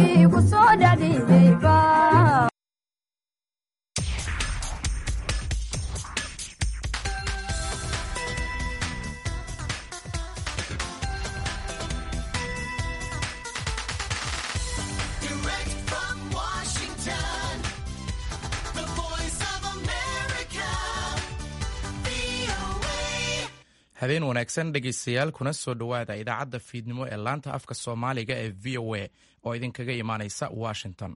dembigii ku soo dhadhiyeyba Direct from Washington, the voice of America, VOA. habeen wanaagsan dhegaystayaal kuna soo dhowaada idaacadda fiidnimo ee laanta afka soomaaliga ee v o a oo idinkaga imaanaysa washington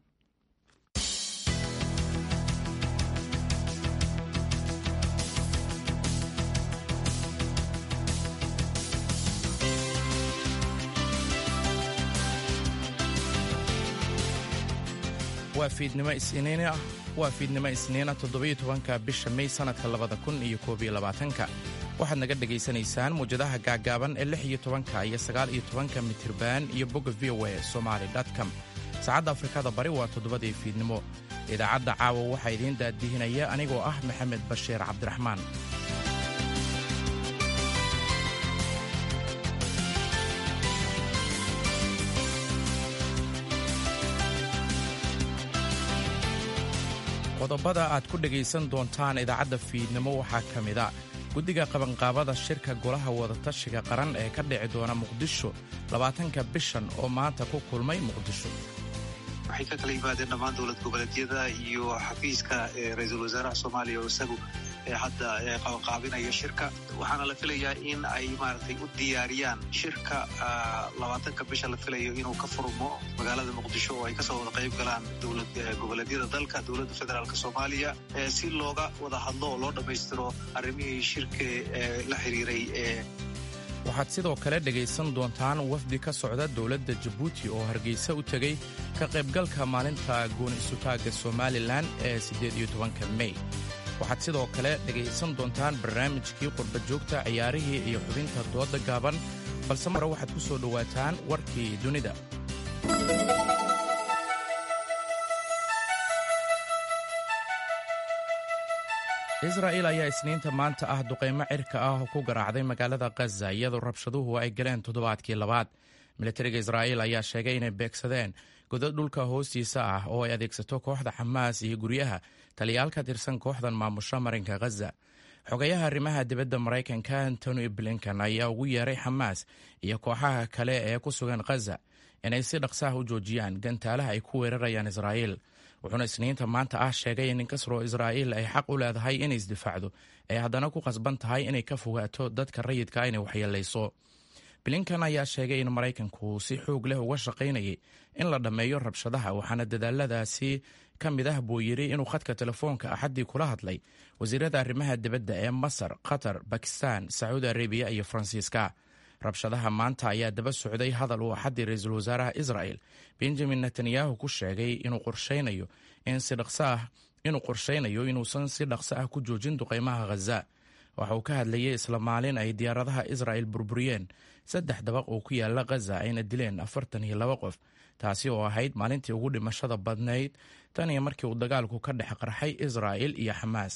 waa fiidnimo isniin ah waa fiidnimo isniina toddobiyo tobanka bisha may sannadka labada kun iyo koob iyo labaatanka waxaad naga dhegaysanaysaan muwjadaha gaaggaaban ee lix iyo tobanka iyo sagaal iyo tobanka mitirban iyo bogga v o a somaali com saacadda afrikada bari waa toddobadii fiidnimo idaacadda caawa waxaa idiin daadihinaya anigoo ah maxamed bashiir cabdiraxmaan qodobada aad ku dhegaysan doontaan idaacadda fiidnimo waxaa ka mida guddiga qabanqaabada shirka golaha wadatashiga qaran ee ka dhici doona muqdisho labaatanka bishan oo maanta ku kulmay muqdisho waxay ka kala yimaadeen dhammaan dowlad goboleedyada iyo xafiiska ee ra-iisul wasaaraha soomaaliya oo isagu ee hadda ee qabanqaabinaya shirka waxaana la filayaa in ay maaragtay u diyaariyaan shirka ah, labaatanka bisha la filayo inuu ka furmo magaalada muqdisho oo ay kasoo wada qayb galaan dowlad eh, goboleedyada dalka dowladda federaalk soomaaliya eh, si looga wada hadlo oo loo dhammaystiro arrimihii shirka ee la xiriiray ee waxaad sidoo kale dhegaysan doontaan wafdi ka socda dowladda jabuuti oo hargeysa u tegey ka qaybgalka maalinta gooni isutaagga somalilan ee siddeed iyo tobanka mey waxaad sidoo kale dhegaysan doontaan barnaamijkii qurba joogta ciyaarihii iyo xubinta dooda gaaban balse mare waxaad ku soo dhowaataan warkii dunida israa'il ayaa isniinta maanta ah duqaymo cirka ah oo ku garaacday magaalada khaza iyadoo rabshaduhu ay galeen toddobaadkii labaad militariga israa'iil ayaa sheegay inay beegsadeen godad dhulka hoostiisa ah oo ay adeegsato kooxda xamaas iyo guryaha taliyaal ka tirsan kooxdan maamusha marinka khaza xogayaha arrimaha dibadda maraykanka antony blinkan ayaa ugu yeeray xamaas iyo kooxaha kale ee ku sugan khaza inay si dhaqsaah u joojiyaan gantaalaha ay ku weerarayaan israa'iil wuxuuna isniinta maanta ah sheegay in inkastoo israa'iil ay xaq u leedahay inay isdifaacdo ay haddana ku qasban tahay inay ka fogaato dadka rayidka inay waxyeelayso blinkan ayaa sheegay in maraykanku si xoog leh uga shaqaynayay in la dhammeeyo rabshadaha waxaana dadaaladaasi ka mid ah buu yidhi inuu khadka telefoonka axaddii kula hadlay wasiirada arrimaha dibadda ee masar qatar bakistan sacuudi arabiya iyo faransiiska rabshadaha maanta ayaa daba socday hadal uu axaddii ra-iisul wasaaraha israa'el benjamin netanyahu ku sheegay inuu qorshaynayo in si dhaqso ah inuu qorshaynayo inuusan si dhaqso ah ku joojin duqaymaha khaza waxa uu ka hadlayay isla maalin ay diyaaradaha israa'el burburiyeen saddex dabaq oo ku yaala khaza ayna dileen afartan iyo laba qof taasi oo ahayd maalintii ugu dhimashada badnayd tan iyo markii uu dagaalku ka dhex qarxay israa'el iyo xamaas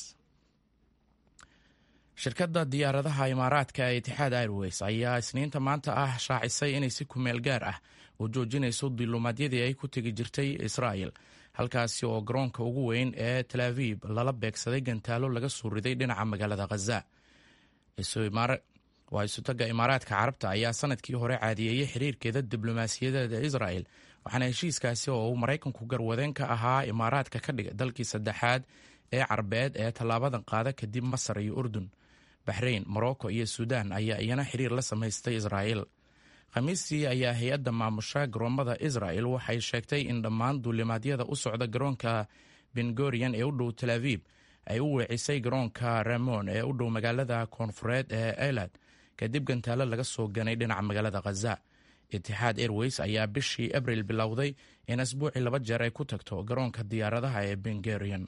shirkadda diyaaradaha imaaraadka ee itixaad airways ayaa isniinta maanta ah shaacisay inay si kumeel gaar ah u joojinayso diluumaadyadii ay ku tegi jirtay israa'el halkaasi oo garoonka ugu weyn ee tel aviv lala beegsaday gantaalo laga soo riday dhinaca magaalada khaza waa isutaga imaaraadka carabta ayaa sanadkii hore caadiyeeyey xiriirkeeda diblomaasiyadeeda israa'el waxaana heshiiskaasi oo uu maraykanku garwadeen ka ahaa imaaraadka ka dhiga dalkii saddexaad ee carbeed ee tallaabadan qaada kadib masar iyo urdun baxrayn morocco iyo suudaan ayaa iyana xiriir la samaystay israa'el khamiistii ayaa hay-adda maamusha garoommada israa'el waxay sheegtay in dhammaan duulimaadyada u socda garoonka bengorian ee u dhow tel aviib ay u weecisay garoonka ramon ee u dhow magaalada koonfureed ee elad kadib gantaalo laga soo ganay dhinaca magaalada khaza itixaad airways ayaa bishii abril bilowday in asbuucii laba jeer ay ku tagto garoonka diyaaradaha ee bengorian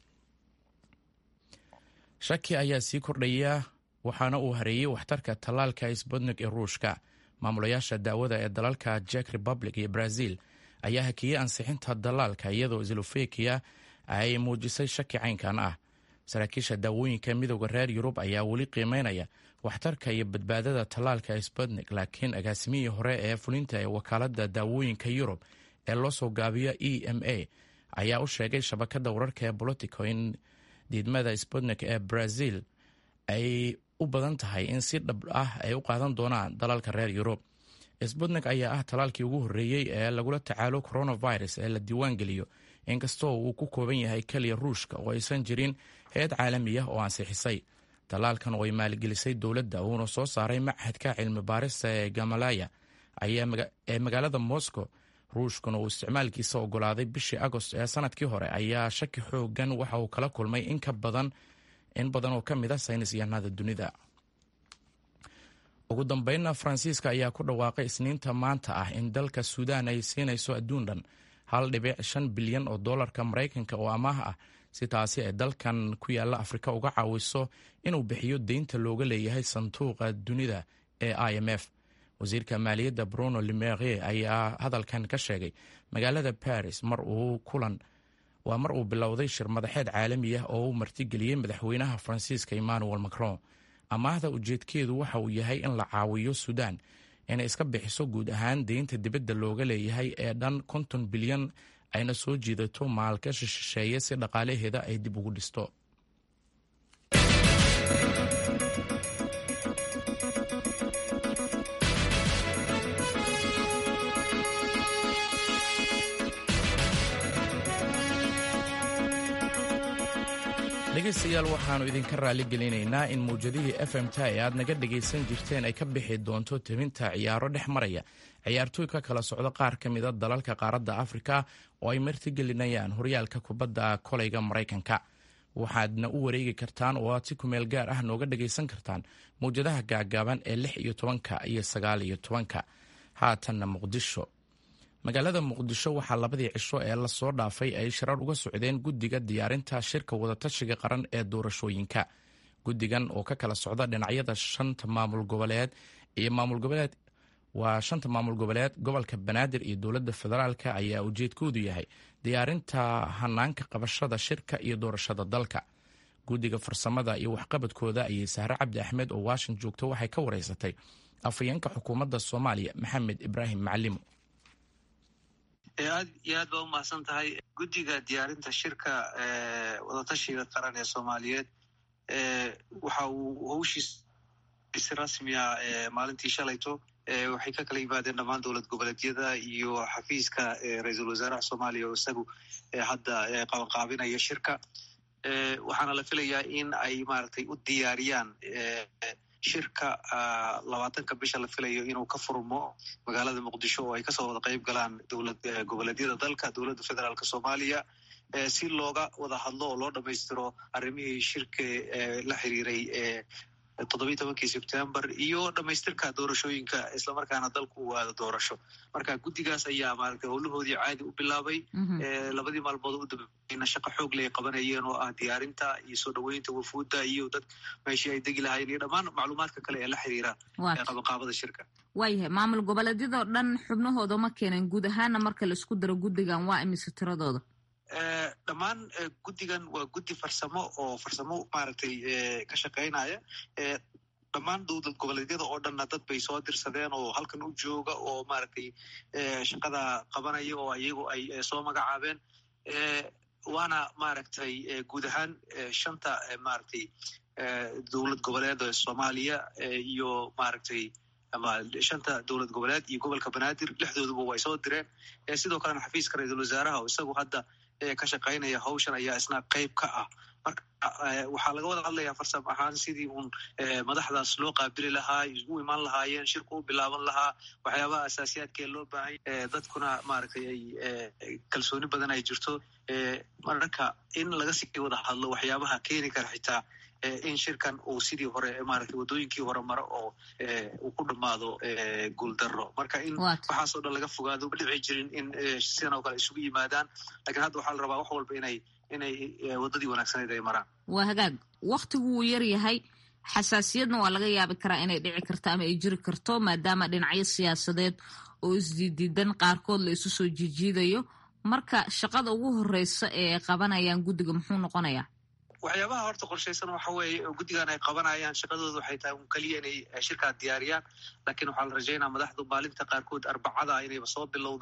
shaki ayaa sii kordhaya waxaana uu hareeyey waxtarka tallaalka sbutnik ee ruushka maamulayaasha daawada ee dalalka jek republic iyo brazil ayaa hakiyey ansixinta dalaalka iyadoo slofekiya ay muujisay shaki caynkan ah saraakiisha daawooyinka midooda reer yurub ayaa weli qiimeynaya waxtarka iyo badbaadada tallaalka sbutnik laakiin agaasimihii hore ee fulinta ee wakaalada daawooyinka yurub ee loo soo gaabiyo e m a ayaa u sheegay shabakadda wararka ee bolitico in diidmada sputnik ee brazil ay u badan tahay in si dhab ah ay u qaadan doonaan dalalka reer yurub sputnik ayaa ah talaalkii ugu horreeyey ee lagula tacaalo coronavirus ee la diiwaan geliyo inkastoo uu ku kooban yahay keliya ruushka oo aysan jirin hay-ad caalami ah oo ansixisay talaalkan oo ay maalgelisay dowladda uuna soo saaray machadka cilmi baarista ee gamalaya ee magaalada moscow ruushkuna uu isticmaalkiisa ogolaaday bishii agost ee sanadkii hore ayaa shaki xoogan waxa uu kala kulmay in ka badan in badan oo ka mid a saynis yahanada dunida ugu dambeynna faransiiska ayaa ku dhawaaqay isniinta maanta ah in dalka suudaan ay siinayso adduun dhan hal dhibic shan bilyan oo dollarka maraykanka oo amaah ah si taasi ay dalkan ku yaalla afrika uga caawiso inuu bixiyo deynta looga leeyahay sanduuqa dunida ee i m f wasiirka maaliyadda bruno limerie ayaa hadalkan ka sheegay magaalada paris mar uu kulan waa mar uu bilowday shir madaxeed caalami ah oo uu martigeliyey madaxweynaha faransiiska emmanuel macron amaahda ujeedkeedu waxa uu yahay in la caawiyo suudaan inay iska bixiso guud ahaan deynta dibadda looga leeyahay ee dhan konton bilyan ayna soo jiidato maalgashi shisheeye si dhaqaalaheeda ay dib ugu dhisto dhegaystayaal waxaannu idinka raali gelinaynaa in mawjadihii f m ta ee aad naga dhegaysan jirteen ay ka bixi doonto tebinta ciyaaro dhex maraya ciyaartooy ka kala socdo qaar ka mida dalalka qaaradda afrika oo ay martigelinayaan horyaalka kubadda kolayga maraykanka waxaadna u wareegi kartaan oo aad si kumeel gaar ah nooga dhagaysan kartaan mawjadaha gaagaaban ee lix iyo tobanka iyo sagaal iyo tobanka haatanna muqdisho magaalada muqdisho waxaa labadii cisho ee lasoo dhaafay ay shirar uga socdeen guddiga diyaarinta shirka wadatashiga qaran ee doorashooyinka guddigan oo ka kala socda dhinacyada shanta maamul goboleed iyo maamul goboleed waa shanta maamul goboleed gobolka banaadir iyo dowladda federaalka ayaa ujeedkoodu yahay diyaarinta hanaanka qabashada shirka iyo doorashada dalka guddiga farsamada iyo waxqabadkooda ayay sahre cabdi axmed oo washington joogto waxay ka wareysatay afhayeenka xukuumadda soomaaliya maxamed ibraahim macalimo aad iyo aad baa umahadsan tahay guddiga diyaarinta shirka wadatashiga qaran ee soomaaliyeed waxa uu howshiis si rasmiya maalintii shalayto waxay ka kala yimaadeen dhammaan dowlad goboleedyada iyo xafiiska ra-iisul wasaaraha soomaaliya oo isagu hadda qabanqaabinaya shirka waxaana la filayaa in ay maaragtay u diyaariyaan shirka labaatanka bisha la filayo inuu ka furmo magaalada muqdisho oo ay kasoo wada qeyb galaan dowlad goboleedyada dalka dowladda federaalk soomaaliya si looga wada hadlo oo loo dhamaystiro arrimihii shirka la xiriiray toddobiyi tobankii sebtembar iyo dhamaystirka doorashooyinka islamarkaana dalku uu aado doorasho marka guddigaas ayaa maaragtay howlahoodii caadi u bilaabay labadii maalmood u dambeeyna shaqo xoog ley qabanayeen oo ah diyaarinta iyo soo dhoweynta wafuudda iyo dad meeshii ay degi lahaayeen iyo dhammaan macluumaadka kale ee la xiriira qabanqaabada shirka waayahay maamul goboleedyadoo dhan xubnahooda ma keeneen guud ahaana marka la isku daro guddigan waa imise tiradooda dhammaan guddigan waa guddi farsamo oo farsamo maaragtay ka shaqaynaya dhammaan dowlad goboleedyada oo dhanna dad bay soo dirsadeen oo halkan u jooga oo maaragtay shaqada qabanaya oo iyagu ay soo magacaabeen waana maaragtay guud ahaan shanta maaragtay dowlad goboleed soomaaliya iyo maaragtay ama shanta dowlad goboleed iyo gobolka banaadir lixdooduba way soo direen sidoo kalena xafiiska ra-iisul wasaaraha oo isagu hadda ka shaqaynaya hawshan ayaa isna qeyb ka ah marka waxaa laga wada hadlayaa farsam ahaan sidii uun madaxdaas loo qaabili lahaa isu iman lahaayeen shirku u bilaaban lahaa waxyaabaha asaasiyaadkee loo baahanya dadkuna maaragtay ay kalsooni badan ay jirto mararka in laga sii wada hadlo waxyaabaha keeni kara xitaa in shirkan uu sidii hore maaragtay waddooyinkii hore maro oo uu ku dhammaado guuldaro marka in waxaasoo dhan laga fogaado ma dhici jirin in sidan oo kale isugu yimaadaan lakiin hadda waxaa la rabaa wax walba inay inay waddadii wanaagsaneyd ay maraan waa hagaag waktigu wuu yar yahay xasaasiyadna waa laga yaabi karaa inay dhici karto ama ay jiri karto maadaama dhinacyo siyaasadeed oo isdiidiidan qaarkood la isu soo jiijiidayo marka shaqada ugu horeysa ee ay qabanayaan guddiga muxuu noqonayaa waxyaabaha horta qorshaysan waxa weeye oo guddigan ay qabanayaan shaqadooda waxay tahay un keliya inay shirkaa diyaariyaan laakiin waxaa la rajaynaa madaxdu maalinta qaarkood arbacada inayba soo bilowdaan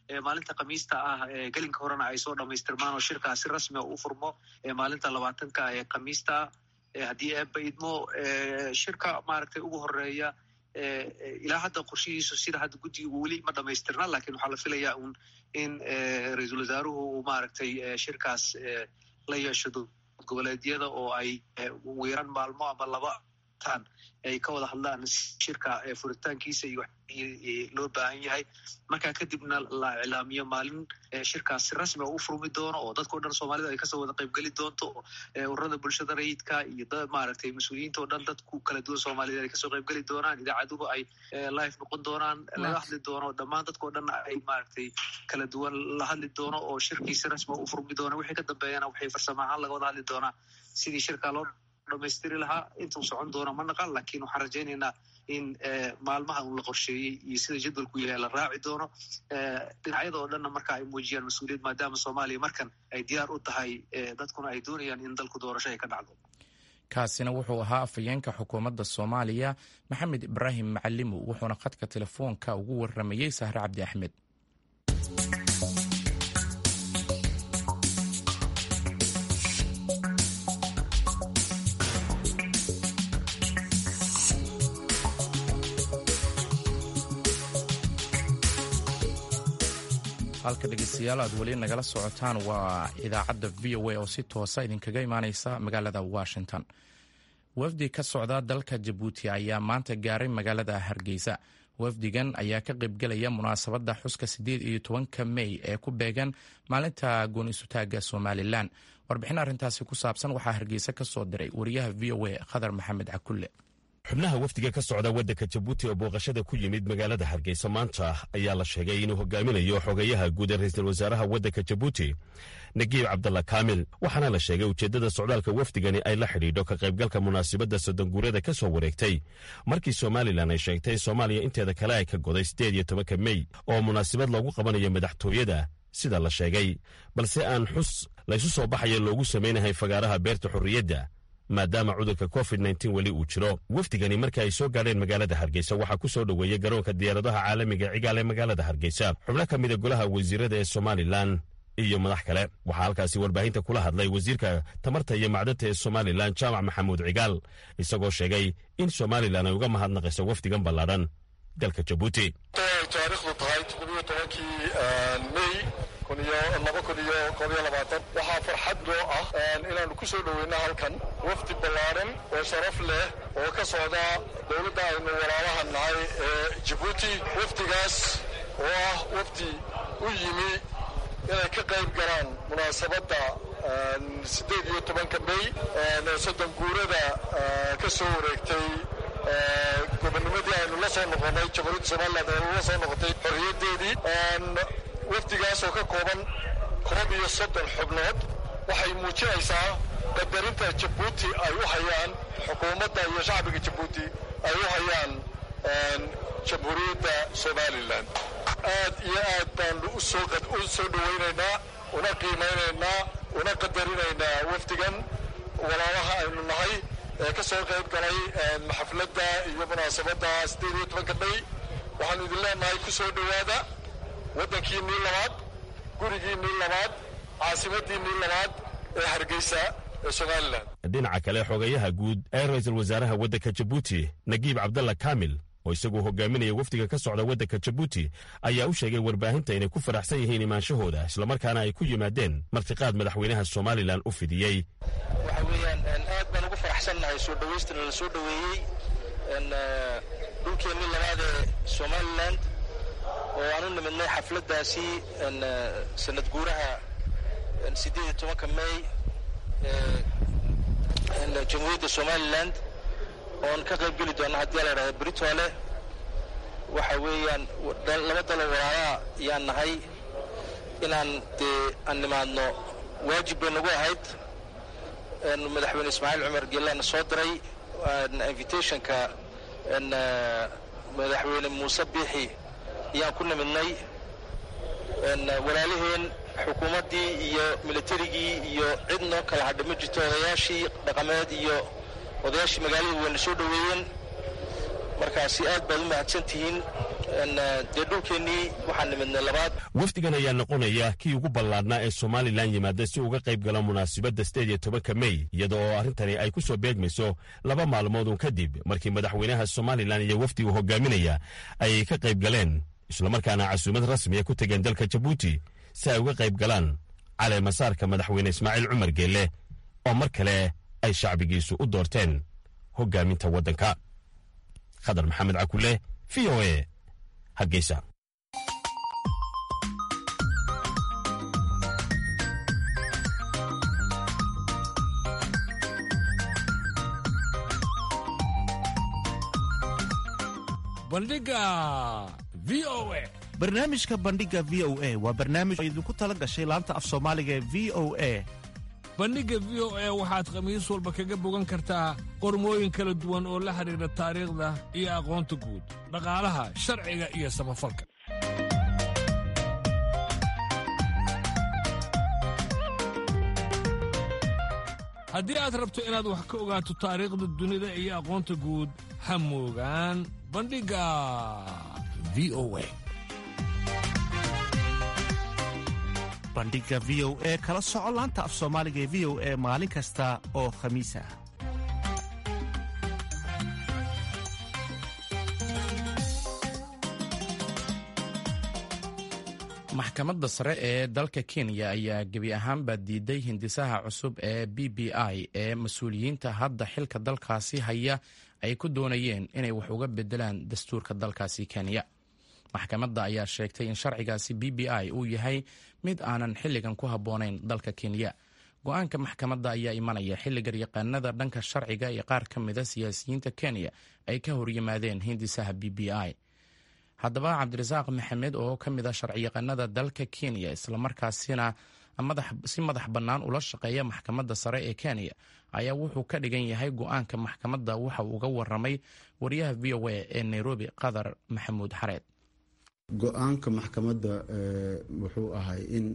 maalinta khamiista ah gelinka horena ay soo dhamaystirmaan oo shirkaas si rasmia u furmo maalinta labaatanka ee khamiista haddii eeba idmo shirka maaragtay ugu horeeya ilaa hadda qorshihiisu sida hadda guddigu weli ma dhamaystirna lakin waxaa la filayaa un in ra-iisul wasaaruhu uu maaragtay shirkaas la yeesho goboleedyada oo ay wiiran maalmo ama laba tan ay ka wada hadlaan shirka furitaankiisa iyo loo baahan yahay markaa kadibna la iclaamiyo maalin shirkaas si rasmia u furmi doono oo dadkao dhan soomaalida ay kasoo wada qaybgeli doonto ururada bulshada rayidka iyo maaragtay mas-uuliyiinta o dhan dadku kala duwan soomaaliyed ay kasoo qaybgeli doonaan idaacaduhu ay live noqon doonaan laga hadli doono dhammaan dadkao dhan ay maaragtay kala duwan la hadli doono oo shirkii si rasmia u furmi doono wixii ka dambeeyana waxay farsamo ahaan laga wada hadli doonaa sidii shirkaa loo dhamaystiri lahaa intuu socon doono ma naqan lakin waxaan rajaynaynaa in maalmaha un la qorsheeyey iyo sida jadwalku yahay la raaci doono dhinacyada oo dhanna marka ay muujiyaan mas-uuliyad maadaama soomaaliya markan ay diyaar u tahay dadkuna ay doonayaan in dalku doorasho ay ka dhacdo kaasina wuxuu ahaa afhayeenka xukuumadda soomaaliya maxamed ibraahim macalimo wuxuuna khadka telefoonka ugu waramayey sahre cabdi axmed halka dhegeystayaal aad weli nagala socotaan waa idaacadda v o a oo si toosa idinkaga imaaneysa magaalada washington wafdi ka socda dalka jabuuti ayaa maanta gaaray magaalada hargeysa wafdigan ayaa ka qaybgelaya munaasabadda xuska siddeed iyo tobanka mey ee ku beegan maalinta goon isutaaga somalilan warbixin arrintaasi ku saabsan waxaa hargeysa ka soo diray wariyaha v o a khadar maxamed cakulle xubnaha wafdiga ka socda waddanka jabuuti oo booqashada ku yimid magaalada hargeysa maanta ayaa la sheegay inuu hogaaminayo xogeyaha guud ee ra'iisul wasaaraha waddanka jabuuti nagiib cabdalla kaamil waxaana la sheegay ujeeddada socdaalka wafdigani ay la xidhiidho ka qaybgalka munaasabadda soddonguurada ka soo wareegtay markii somalilan ay sheegtay in soomaaliya inteeda kale ay ka goday siddeed iyo tobanka mey oo munaasabad loogu qabanayo madaxtooyada sida la sheegay balse aan xus laysu soo baxaya loogu samaynahay fagaaraha beerta xorriyadda maadaama cudurka covid nteen weli uu jiro wafdigani marka ay soo gaadheen magaalada hargeysa waxaa ku soo dhoweeyey garoonka diyaaradaha caalamiga cigaal ee magaalada hargeysa xubno ka mida golaha wasiirada ee somalilan iyo madax kale waxaa halkaasi warbaahinta kula hadlay wasiirka tamarta iyo macdanta ee somalilan jaamac maxamuud cigaal isagoo sheegay in somalilan ay uga mahadnaqayso wafdigan ballaadhan dalka jabuuti taariikhdu tahay toddobiyo tobankii mey laba kun iyo koob iyo labaatan waxaa farxad noo ah inaannu ku soo dhoweyno halkan wafdi ballaaran oo sharaf leh oo ka socda dowladda aynu walaalaha nahay ee jabuuti wafdigaas oo ah wafdi u yimi inay ka qayb galaan munaasabadda siddeed iyo tobanka mey soddon guurada ka soo wareegtay gobonnimadii aynu la soo noqonnay jamhuuriyadda somaliland aynu la soo noqotay xorriyaddeedii wafdigaas oo ka kooban koob iyo soddon xubnood waxay muujinaysaa qadarinta jabuuti ay u hayaan xukuumadda iyo shacbiga jabuuti ay u hayaan jamhuuriyadda somalilan aad iyo aad baanu u soo dhowaynaynaa una qiimaynaynaa una qadarinaynaa wafdigan walaalaha aynu nahay ee ka soo qayb galay xafladda iyo munaasabadda siddeed iyo tobanka may waxaanu idin leenahay ku soo dhowaada waddankiinnii labaad gurigiinnii labaad caasimaddiinnii labaad ee hargeysa ee somalilan dhinaca kale xogayaha guud ee ra'iisul wasaaraha waddanka jabuuti nagiib cabdalla kaamil oo isaguu hogaaminaya wafdiga ka socda waddanka jabuuti ayaa u sheegay warbaahinta inay ku faraxsan yihiin imaanshahooda islamarkaana ay ku yimaadeen martiqaad madaxweynaha somalilan u fidiyey waxa weeyaan aad baan ugu faraxsannahay soo dhowaystana la soo dhoweeyey dhulkeennii labaad ee somalilan oo aan u nimidnay xafladdaasi sanad guuraha siddeed iyo tobanka may jamhuuriyadda somalilan oon ka qayb geli doona haddii la idhahda britole waxa weeyaan laba dalo walaalaha yaan nahay inaan dee aan nimaadno waajib bay nagu ahayd madaxweyne ismaaciil cumar geelana soo diray invitationka madaxweyne muuse biixi ayaan ku nimidnay walaalaheen xukuumaddii iyo militarigii iyo cid noo kala hadha ma jirto odayaashii dhaqameed iyo odayaashii magaalada wayna soo dhoweeyeen markaasi aad baad u mahadsan tihiin dee dhulkeennii waxaan nimidnay labaad wafdigan ayaa noqonaya kii ugu ballaadhnaa ee somalilan yimaada si uga qayb gala munaasabadda sideed iyo tobanka mey iyada oo arrintani ay ku soo beegmayso laba maalmoodun kadib markii madaxweynaha somalilan iyo wafdigu hogaaminaya ay ka qayb galeen islamarkaana casuumad rasmiya ku tegeen dalka jabuuti si ay uga qayb galaan caleemasaarka madaxweyne ismaaciil cumar geelle oo mar kale ay shacbigiisu u doorteen hogaaminta waddanka khadar maxamed cakule v o e hargeysa bandhiga v o a barnaamijka bandhiga v o a waa barnaamij oo idinku tala gashay laanta af soomaaliga ee v o a bandhigga v o a waxaad khamiis walba kaga bogan kartaa qormooyin kala duwan oo la xidhiidha taariikhda iyo aqoonta guud dhaqaalaha sharciga iyo samafalka haddii aad rabto inaad wax ka ogaato taariikhda dunida iyo aqoonta guud ha moogaan bandhigga v o a bandhiga v o e kala soco laanta af soomaaliga ee v o e maalin kasta oo khamiis ah maxkamadda sare ee dalka kenya ayaa gebi ahaanba diiday hindisaha cusub ee b b i ee mas-uuliyiinta hadda xilka dalkaasi haya ay ku doonayeen inay wax uga bedelaan dastuurka dalkaasi kenya maxkamadda ayaa sheegtay in sharcigaasi b b i uu yahay mid aanan xilligan ku habboonayn dalka kenya go-aanka maxkamadda ayaa imanaya xilligan yaqaanada dhanka sharciga iyo qaar ka mida siyaasiyiinta kenya ay ka horyimaadeen hindisaha b b i haddaba cabdirasaaq maxamed oo ka mid a sharciyaqaanada dalka kenya islamarkaasina si madax bannaan ula shaqeeya maxkamadda sare ee kenya ayaa wuxuu ka dhigan yahay go-aanka maxkamadda waxa uu uga waramay wariyaha v o a ee nairobi qadar maxamuud xareed go-aanka maxkamadda wuxuu ahay in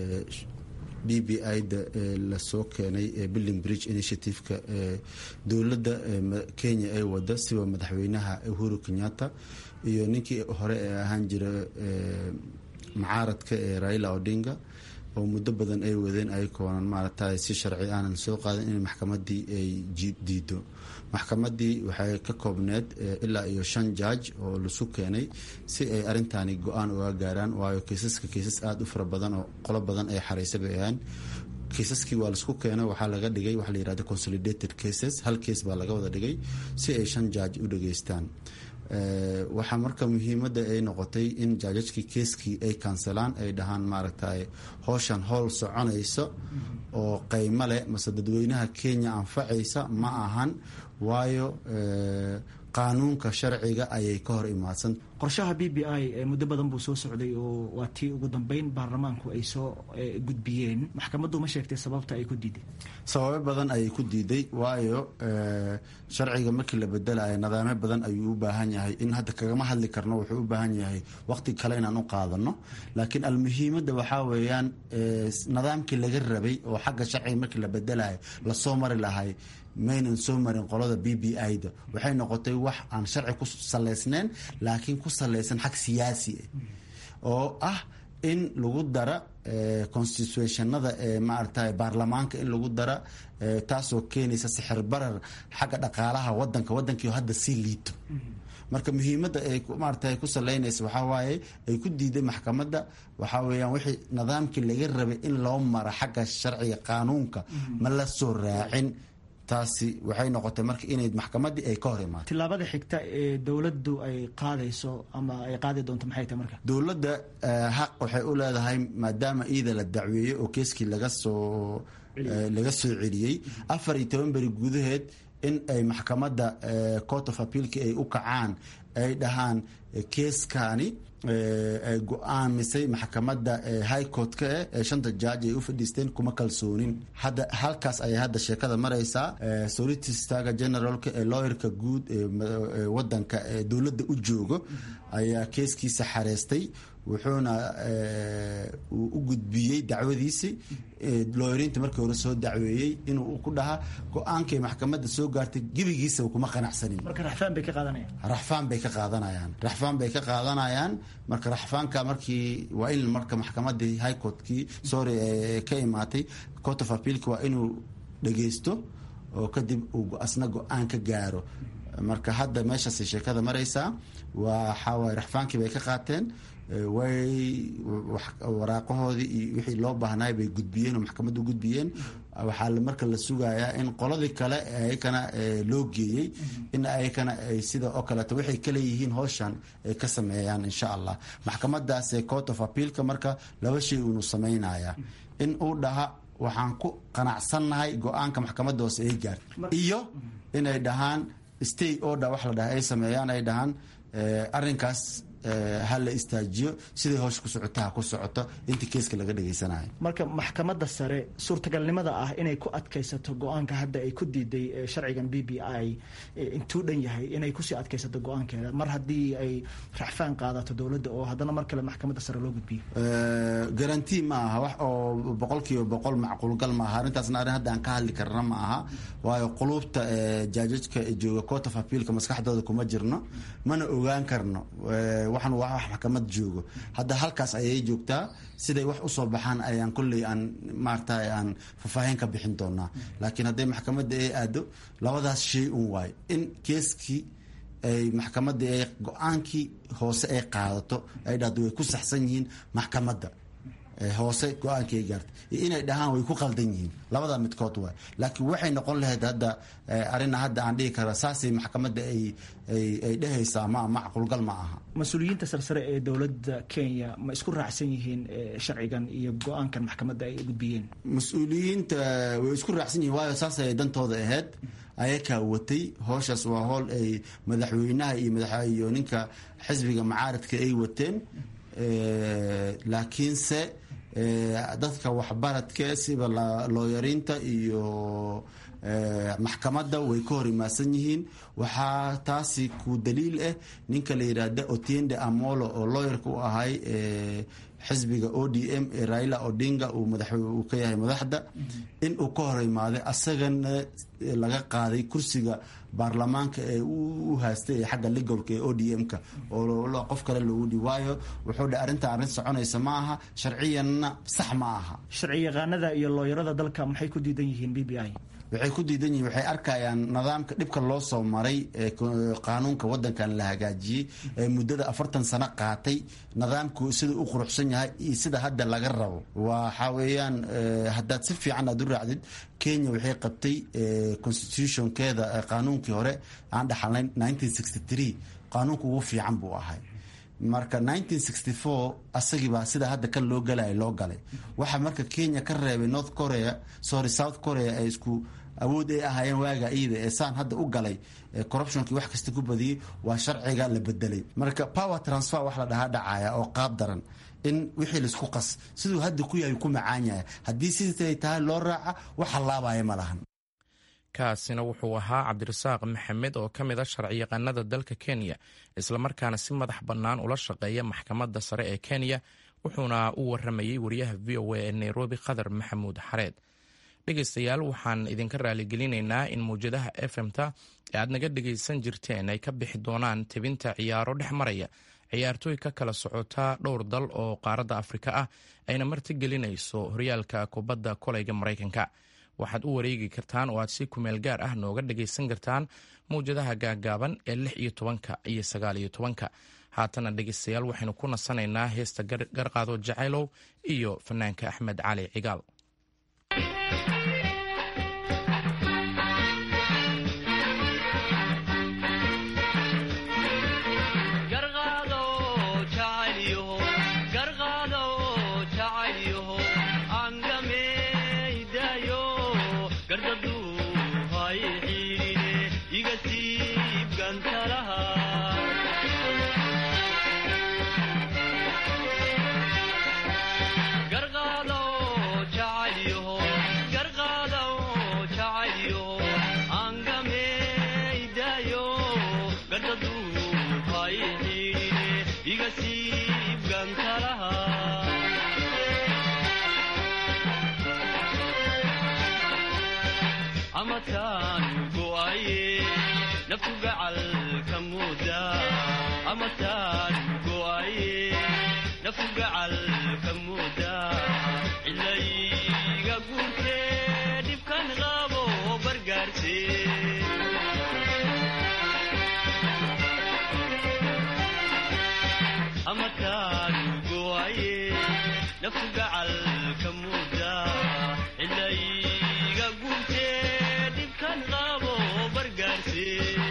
b b i-da lasoo keenay building bridge initiative-ka dowladda kenya ay wada siba madaxweynaha uhuru kenyatta iyo ninkii hore ee ahaan jira macaaradka ee raila odinga oo muddo badan ay wadeen ayakoonan maaragta si sharci aanan soo qaadan in maxkamadii ay diido maxkamadii waxay ka koobneed ilaa iyo shan jaaj oo lasu keenay si ay arintani go-aan uga gaaraan waayo kiisaska kiisas aada u fara badan oo qolo badan ay xareysa bay ahaan kiisaskii waa laisku keenay waxaa laga dhigay waxa la yirahda consolidated cases hal kees baa laga wada dhigay si ay shan jaaj u dhageystaan waxaa marka muhiimada ay noqotay in jaajajkii keeskii ay kansalaan ay dhahaan maaragtay howshan howl soconaysa oo qeymo leh mase dadweynaha kenya anfacaysa ma ahan waayo qaanuunka sharciga ayay ka hor imaadsan qorshaha b b i muddo badan buu soo socday oo waa tii ugu dambeyn baarlamaanku ay soo gudbiyeen maxkamaddu ma sheegtay sababta ay ku diiday sababo badan ayay ku diiday waayo sharciga markii la bedelayo nidaamyo badan ayuu u baahan yahay in hadda kagama hadli karno wuxuu u baahan yahay waqti kale inaan u qaadano laakiin almuhiimada waxaa weeyaan nidaamkii laga rabay oo xagga sharciga markii la bedelayo lasoo mari lahay maynan soo marin qolada b b i-da waxay noqotay wax aan sharci ku saleysneyn laakiin ku saleysan xag siyaasi ah oo ah in lagu dara constitutionada ee maaragtay baarlamaanka in lagu dara taasoo keenaysa sixir barar xagga dhaqaalaha wadanka wadankii hadda sii liito marka muhiimadda ay maarata ku saleynaysa waxaa waaye ay ku diiday maxkamadda waxaa weeyaan wixii nidaamkii laga rabay in loo mara xagga sharciga qaanuunka ma la soo raacin taasi waxay noqotay marka inay maxkamadii ay ka hor imaato tilaabada xigta ee dowladdu ay qaadayso ama ay qaadi doonto maxay tahay marka dowladda xaq waxay u leedahay maadaama iida la dacweeyey oo keeskii laga soo laga soo celiyey afar iyo toban beri gudaheed in ay maxkamadda court of appealki ay u kacaan ay dhahaan keeskani ay go-aamisay maxkamadda high court-ka eh ee shanta jaaj ay u fadhiisteen kuma kalsoonin hadda halkaas ayay hadda sheekada maraysaa solitistaga generalka ee lawyerka guud ee wadanka ee dowladda u joogo ayaa keeskiisa xareystay wuxuuna uu u gudbiyey dacwadiisii looyariinta markii hore soo dacweeyey inuu ku dhahaa go-aankay maxkamadda soo gaartay gebigiisa kuma qanacsanin marka raxfaan bay ka qaadanayaan raxfaan bay ka qaadanayaan raxfaan bay ka qaadanayaan marka raxfaanka markii waa in marka maxkamadii high courtkii sorry ka imaatay court of appealka waa inuu dhageysto oo kadib uu asna go-aan ka gaaro marka hadda meeshaasay sheekada maraysaa waxaawaay raxfaankii bay ka qaateen way waraaqahoodii iyo wixii loo baahnaay bay gudbiyeen oo maxkamadda gudbiyeen waxaa marka la sugayaa in qoladii kale ayakana loo geeyey in ayakana ay sida oo kaleeto waxay kaleeyihiin howshan ay ka sameeyaan insha allah maxkamadaas court of appealka marka laba shay uunu sameynaya in uu dhaha waxaan ku qanacsannahay go-aanka maxkamadda hoose ay gaartay iyo inay dhahaan stay order wax la dhaha ay sameeyaan ay dhahaan arrinkaas ha la istaajiyo siday howsha ku socota ha ku socoto inta keeska laga dhageysanayo marka maxkamadda sare suurtagalnimada ah inay ku adkaysato go-aanka hadda ay ku diiday sharcigan b b i intuu dhan yahay inay kusii adkaysato go-aankeeda mar haddii ay raxfaan qaadato dowladda oo haddana mar kale maxkamadda sare loo gudbiyo garanti ma aha wax oo boqol kiiba boqol macquulgal ma aha arrintaasna arrin hadda aan ka hadli karna ma aha waayo quluubta jaajajka jooga court of appealka maskaxdooda kuma jirno mana ogaan karno waxaan waa wax maxkamad joogo hadda halkaas ayay joogtaa siday wax usoo baxaan ayaan kolley aan maarata aan faahfaahin ka bixin doonaa laakiin hadday maxkamadda ay aado labadaas shay un waayo in keeskii ay maxkamadda ay go-aankii hoose ay qaadato ay dhahdo way ku saxsan yihiin maxkamadda hoose go-aankii ay gaartay iyo inay dhahaan way ku qaldan yihiin labada midkood waay laakiin waxay noqon lahayd hadda arina hadda aan dhihi kara saasay maxkamadda ay ay dhehaysaa ma macquulgal ma aha mas-uuliyiinta sarsare ee dowladda kenya ma isku raacsan yihiin sharcigan iyo go-aankan maxkamadda ay gudbiyeen mas-uuliyiinta way isku raacsan yihiin waayo saas ay dantooda ahayd ayakaa watay howshaas waa howl ay madaxweynaha iyo madaxiyo ninka xisbiga macaaradka ay wateen laakiinse dadka waxbaradka siba looyariinta iyo maxkamadda way ka hor imaasan yihiin waxaa taasi ku daliil ah ninka la yidhaahda otiende amolo oo looyarka u ahay xisbiga o d m ee raila odinga uu ka yahay madaxda in uu ka hor imaaday asagana laga qaaday kursiga baarlamaanka ee u haastay ee xagga ligolka ee o d m-ka oo qof kale loogu dhi waayo wuxuu dhe arrinta arrin soconaysa ma aha sharciyanna sax ma aha sharci yaqaanada iyo looyarada dalka maxay ku diidan yihiin b b i waxay ku diidan yihiin waxay arkayaan nidaamka dhibka loo soo maray ee qaanuunka wadankan la hagaajiyey ee muddada afartan sano qaatay nidaamku sida u quruxsan yahay iyo sida hadda laga rabo waxaa weeyaan haddaad si fiican aad u raacdid kenya waxay qabtay constitutionkeeda qaanuunkii hore aan dhaxalnayn qaanuunka ugu fiican buu ahay marka asagiibaa sida hadda kan loo galaya loo galay waxaa marka kenya ka reebay north korea sorry south korea ay isku awood ay ahaayeen waaga iyada ee saan hadda u galay corruptionkii wax kasta ku badiyey waa sharciga la bedelay marka power transfer wax la dhahaa dhacaya oo qaab daran in wixii laisku qas siduu hadda ku yahay ku macaan yahay haddii siday tahay loo raaca wax hallaabaya ma lahan kaasina wuxuu ahaa cabdirasaaq maxamed oo ka mid a sharciyaqaanada dalka kenya islamarkaana si madax bannaan ula shaqeeya maxkamadda sare ee kenya wuxuuna u waramayey wariyaha v o a ee nairobi khadar maxamuud xareed dhegaystayaal waxaan idinka raaligelinaynaa in mawjadaha efmta ee aad naga dhegaysan jirteen ay ka bixi doonaan tebinta ciyaaro dhex maraya ciyaartooy ka kala socota dhowr dal oo qaaradda afrika ah ayna martigelinayso horyaalka kubadda koleyga maraykanka waxaad u wareegi kartaan oo aad si kumeel gaar ah nooga dhagaysan kartaan mawjadaha gaagaaban ee lix iyo tobanka iyo sagaal iyo tobanka haatana dhegaystayaal waxaynu ku nasanaynaa heesta garqaado jacaylow iyo fanaanka axmed cali cigaal garqaado amataan go'aye naftu gacalka mooda amataan go'aye naftu gacalka mooda cilayga guurtee dhibkan qabo bargaarse amataan go'aye naftu gacalka mooda cilayga guurtee dhibkan qabo bargaarse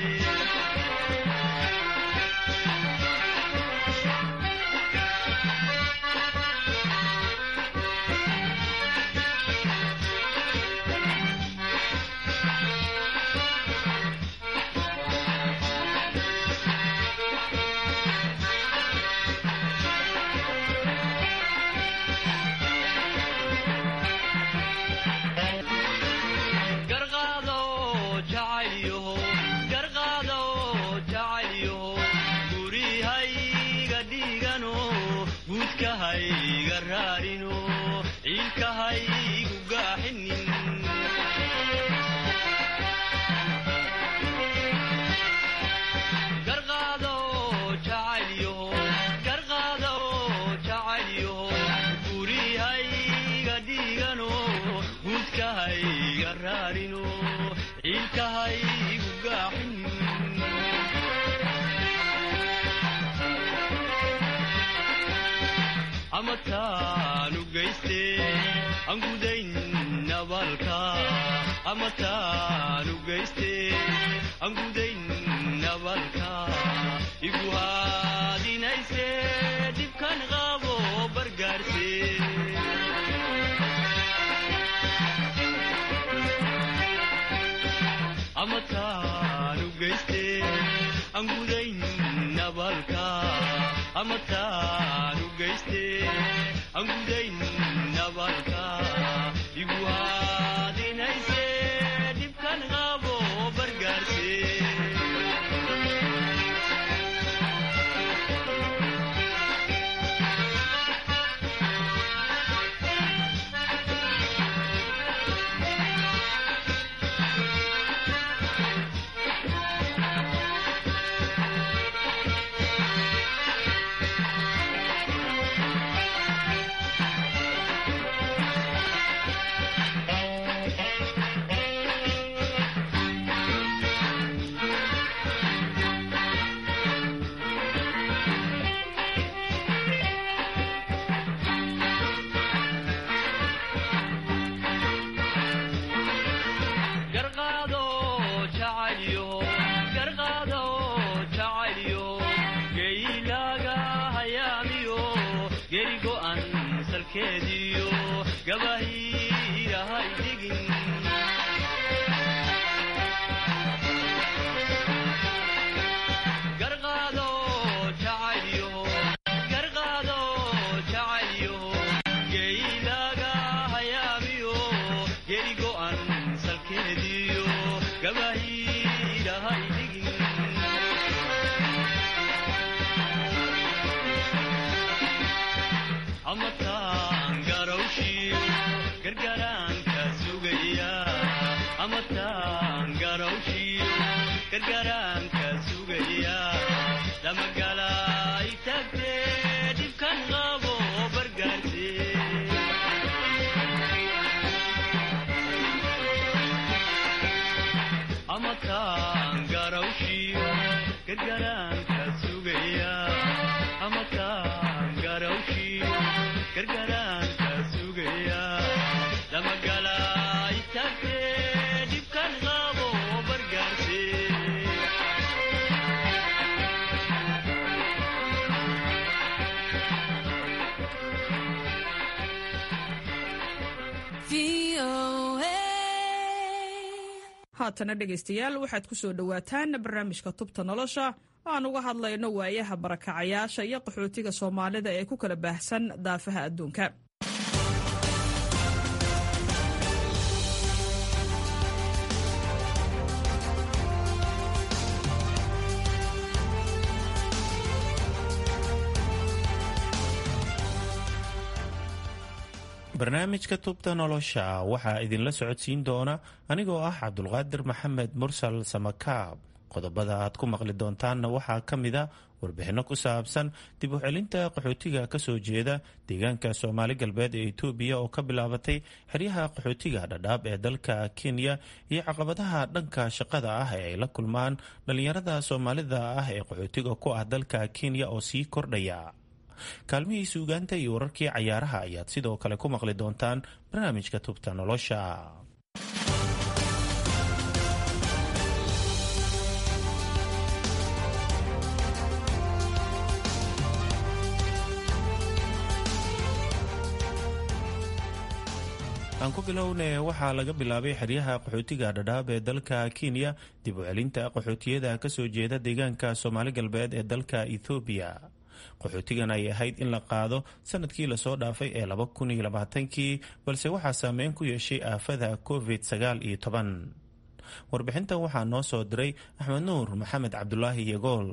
garqaado jacaylyaho garqaado jacaylyaho gurihayga dhigano guudkahayga raarino ciilkahaygu gaaxinin garqaado jacaylyaho garqaado jacaylyaho gurihayga dhigano guudkahayga raarino ciilkahaygu gaaxinin amataanu geyste aan gudayn nabaalka amataanu geyste aan gudayn nabaalka igu haadinayse dhibkan qabo bargaarse amataanu geyste aan gudayn nabaalka amataanu geyste aan gudayn nabaalka igu haadinayse dhibkan qabo bargaarse garqaado jacaylyaho garqaado jacaylyaho geylaaga hayaamiyo geri go'an salkeediyo gabahiirahay dhigin garqaado jacaylyaho garqaado jacaylyaho geylaaga hayaamiyo geri go'an salkeediyo gabahiirahay dhigin amataan garawshiyo gargaraanka sugaya amataan garawshiyo gargaraanka sugaya damagalay tagtee dhibkan qabo bargaarse amataan garawshiyo gargaraanka sugaya amataan garawshiyo gargaraanka sugaya damagalay tagtee dhibkan qabo bargaarse haatana dhegaystayaal waxaad ku soo dhowaataan barnaamijka tubta nolosha oo aan uga hadlayno waayaha barakacayaasha iyo qaxootiga soomaalida ee ku kala baahsan daafaha adduunka barnaamijka tubta nolosha waxaa idinla socodsiin doona anigoo ah cabdulqaadir maxamed mursal samakaab qodobada aad ku maqli doontaanna waxaa ka mida warbixinno ku saabsan dib u celinta qaxootiga kasoo jeeda deegaanka soomaali galbeed ee itoobiya oo ka bilaabatay xeryaha qaxootiga dhadhaab ee dalka kenya iyo caqabadaha dhanka shaqada ah ee ay la kulmaan dhallinyarada soomaalida ah ee qaxootiga ku ah dalka kenya oo sii kordhaya kaalmihii suugaanta iyo wararkii cayaaraha ayaad sidoo kale ku maqli doontaan barnaamijka tubta nolosha aan ku bilowne waxaa laga bilaabay xeryaha qaxootiga dhadhaab ee dalka kenya dib u celinta qaxootiyada kasoo jeeda deegaanka soomaali galbeed ee dalka ethoobiya qaxootigan ay ahayd in la qaado sanadkii lasoo dhaafay ee laba kun iyo labaatankii balse waxaa saameyn ku yeeshay aafada covid sagaal iyo toban warbixintan waxaa noo soo diray axmed nuur maxamed cabdulaahi yagool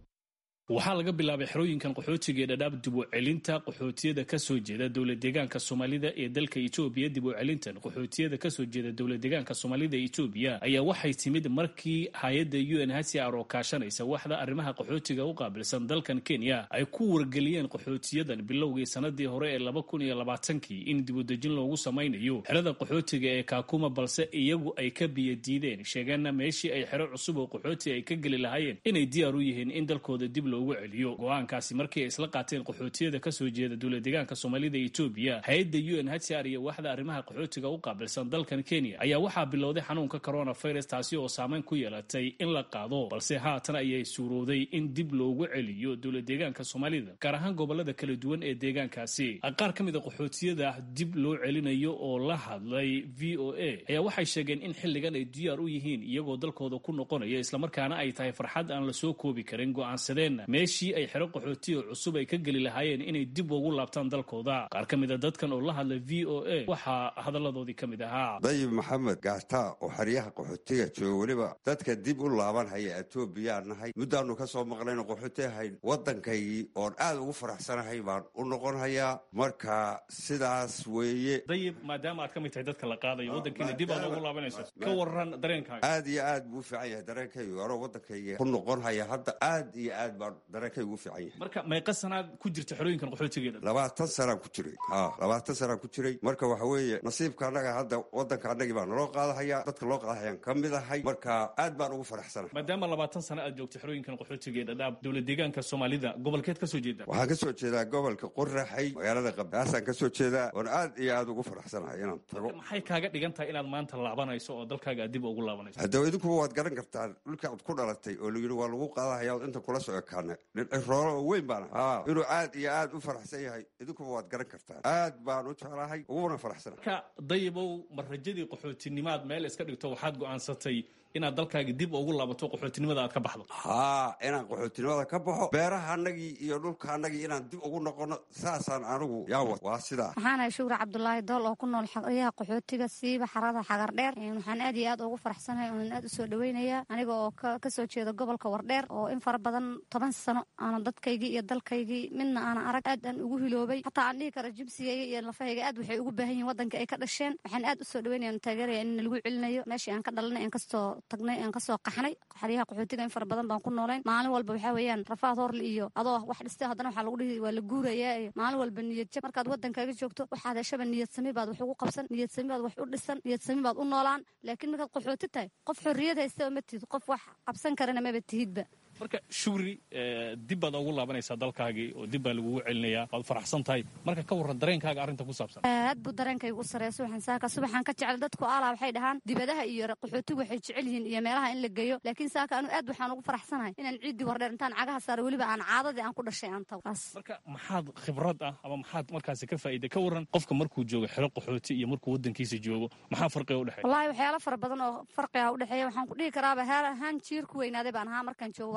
waxaa laga bilaabay xerooyinkan qaxootiga ee dhadhaab dib u celinta qaxootiyada kasoo jeeda dowlad deegaanka soomaalida ee dalka etoobiya dib u celintan qaxootiyada kasoo jeeda dowlad deegaanka soomaalida etoobiya ayaa waxay timid markii hay-adda u n hcr oo kaashanaysa waxda arrimaha qaxootiga u qaabilsan dalkan kenya ay ku wargeliyeen qaxootiyadan bilowgii sanadii hore ee laba kun iyo labaatankii in dibudejin loogu samaynayo xerada qaxootiga ee kaakuma balse iyagu ay ka biyadiideen sheegeenna meeshii ay xero cusub oo qaxooti ay ka geli lahaayeen inay diyaar u yihiin in dalkooda dib loogu celiyo go-aankaasi markii ay isla qaateen qaxootiyada kasoo jeeda dowlad deegaanka soomaalida etoobiya hay-adda u n hcr iyo waxda arrimaha qaxootiga u qaabilsan dalkan kenya ayaa waxaa bilowday xanuunka coronavirus taasi oo saameyn ku yeelatay in la qaado balse haatan ayay suurowday in dib loogu celiyo dowlad deegaanka soomaalida gaar ahaan gobolada kala duwan ee deegaankaasi qaar ka mid a qaxootiyada dib loo celinayo oo la hadlay v o a ayaa waxay sheegeen in xilligan ay diyaar u yihiin iyagoo dalkooda ku noqonaya islamarkaana ay tahay farxad aan lasoo koobi karin go-aansadeen meeshii ay xero qaxootiya cusub ay ka geli lahaayeen inay dib ugu laabtaan dalkooda qaar ka mid a dadkan oo la hadlay v o a waxaa hadalladoodii ka mid ahaa dayib maxamed gaata oo xeryaha qaxootiga jooga weliba dadka dib u laaban haya etoobiyaa nahay muddaanu ka soo maqlayno qaxooti ahayn waddankaygii oon aad ugu faraxsanahay baan u noqon hayaa marka sidaas weeye dayib maadaama aad ka mid tahay dadka la qaadayo waddankiina dib aad ugu laabanayso ka waran dareenkaaga aad iyo aad buu u fiican yahay dareenkaygu anoo waddankayga ku noqon haya hadda aad iyo aad baan dareenkaygu u fiican yahay marka meeqa sanaad ku jirta xerooyinkan qaxootigeeda labaatan sanaan ku jiray ha labaatan sanaan ku jiray marka waxa weeye nasiibka annaga hadda waddanka annagii baa naloo qaadahaya dadka loo qaadahayaan ka mid ahay marka aad baan ugu faraxsanahay maadaama labaatan sano aad joogtay xerooyinkan qaxootigeeda dhaab dowlad deegaanka soomaalida gobolkeed ka soo jeeda waxaan ka soo jeedaa gobolka qoraxay magaalada qabdaasaan ka soo jeedaa oon aad iyo aad ugu faraxsanahay inaan tago maxay kaaga dhigan tahay inaad maanta laabanayso oo dalkaaga aad dib ugu laabanayso haddaba idinkuba waad garan kartaan dhulka ad ku dhalatay oo layidhi waa lagu qaadahaya od inta kula soo ekaana roolo oo weyn baan ahaa inuu aad iyo aad u faraxsan yahay idinkuba waad garan kartaan aad baan u jeclahay uguna faraxsana marka dayibow ma rajadii qaxootinimaad meel iska dhigto waxaad go'aansatay inaad dalkaaga dib ugu laabato qaxootinimada aad ka baxdo haa inaan qaxootinimada ka baxo beeraha annagii iyo dhulka annagii inaan dib ugu noqono saasaan anigu yaawa waa sidaa waxaanahay shugra cabdulaahi dool oo ku nool xeryaha qaxootiga siiba xarada xagar dheer waxaan aad iyo aad ugu faraxsanahay oonan aad usoo dhaweynaya aniga oo kasoo jeeda gobolka wardheer oo in fara badan toban sano aanan dadkaygii iyo dalkaygii midna aanan arag aad aan ugu hiloobay xataa aan dhihi karo jibsigayga iyo lafahayga aad waxay ugu baahan yihin waddanka ay ka dhasheen waxaan aad usoo dhaweynaya taageeraya in lagu celinayo meeshii aan ka dhalanay aan kastoo tagnay aan kasoo qaxnay xeryaha qaxootiga in fara badan baan ku noolayn maalin walba waxaa weeyaan rafaad horle iyo adoo wax dhistay haddana waxaa lagu dhihi waa la guurayaa iyo maalin walba niyad jab markaad waddankaaga joogto waxaad heshaba niyad sami baad wax ugu qabsan niyad sami baad wax u dhisan niyad sami baad u noolaan laakiin markaad qaxooti tahay qof xorriyad haystaba ma tihid qof wax qabsan karana maba tihidba marka shugri dib baad ugu laabanaysaa dalkaagii oo dib baa lagugu celinayaa waad faraxsan tahay marka ka warran dareenkaaga arrinta ku saabsan aad buu dareenkaygu u sareeya subaxan saaka subaxan ka jecel dadku alaa waxay dhahaan dibadaha iyo qaxootigu waxay jecel yihiin iyo meelaha in la geeyo laakiin saaka anu aad waxaan ugu faraxsanahay inaan ciiddii wardheer intaan cagaha saaro weliba aan caadadii aan ku dhashay aan tago marka maxaad khibrad ah ama maxaad markaasi ka faa'iiday ka warran qofka markuu joogo xero qaxooti iyo markuu waddankiisa joogo maxaa farqiga udhexeeya wallahi waxyaalo fara badan oo farqiga udhexeeya waxaan ku dhihi karaaba heer ahaan jiir ku weynaaday baan ahaa markaan joogo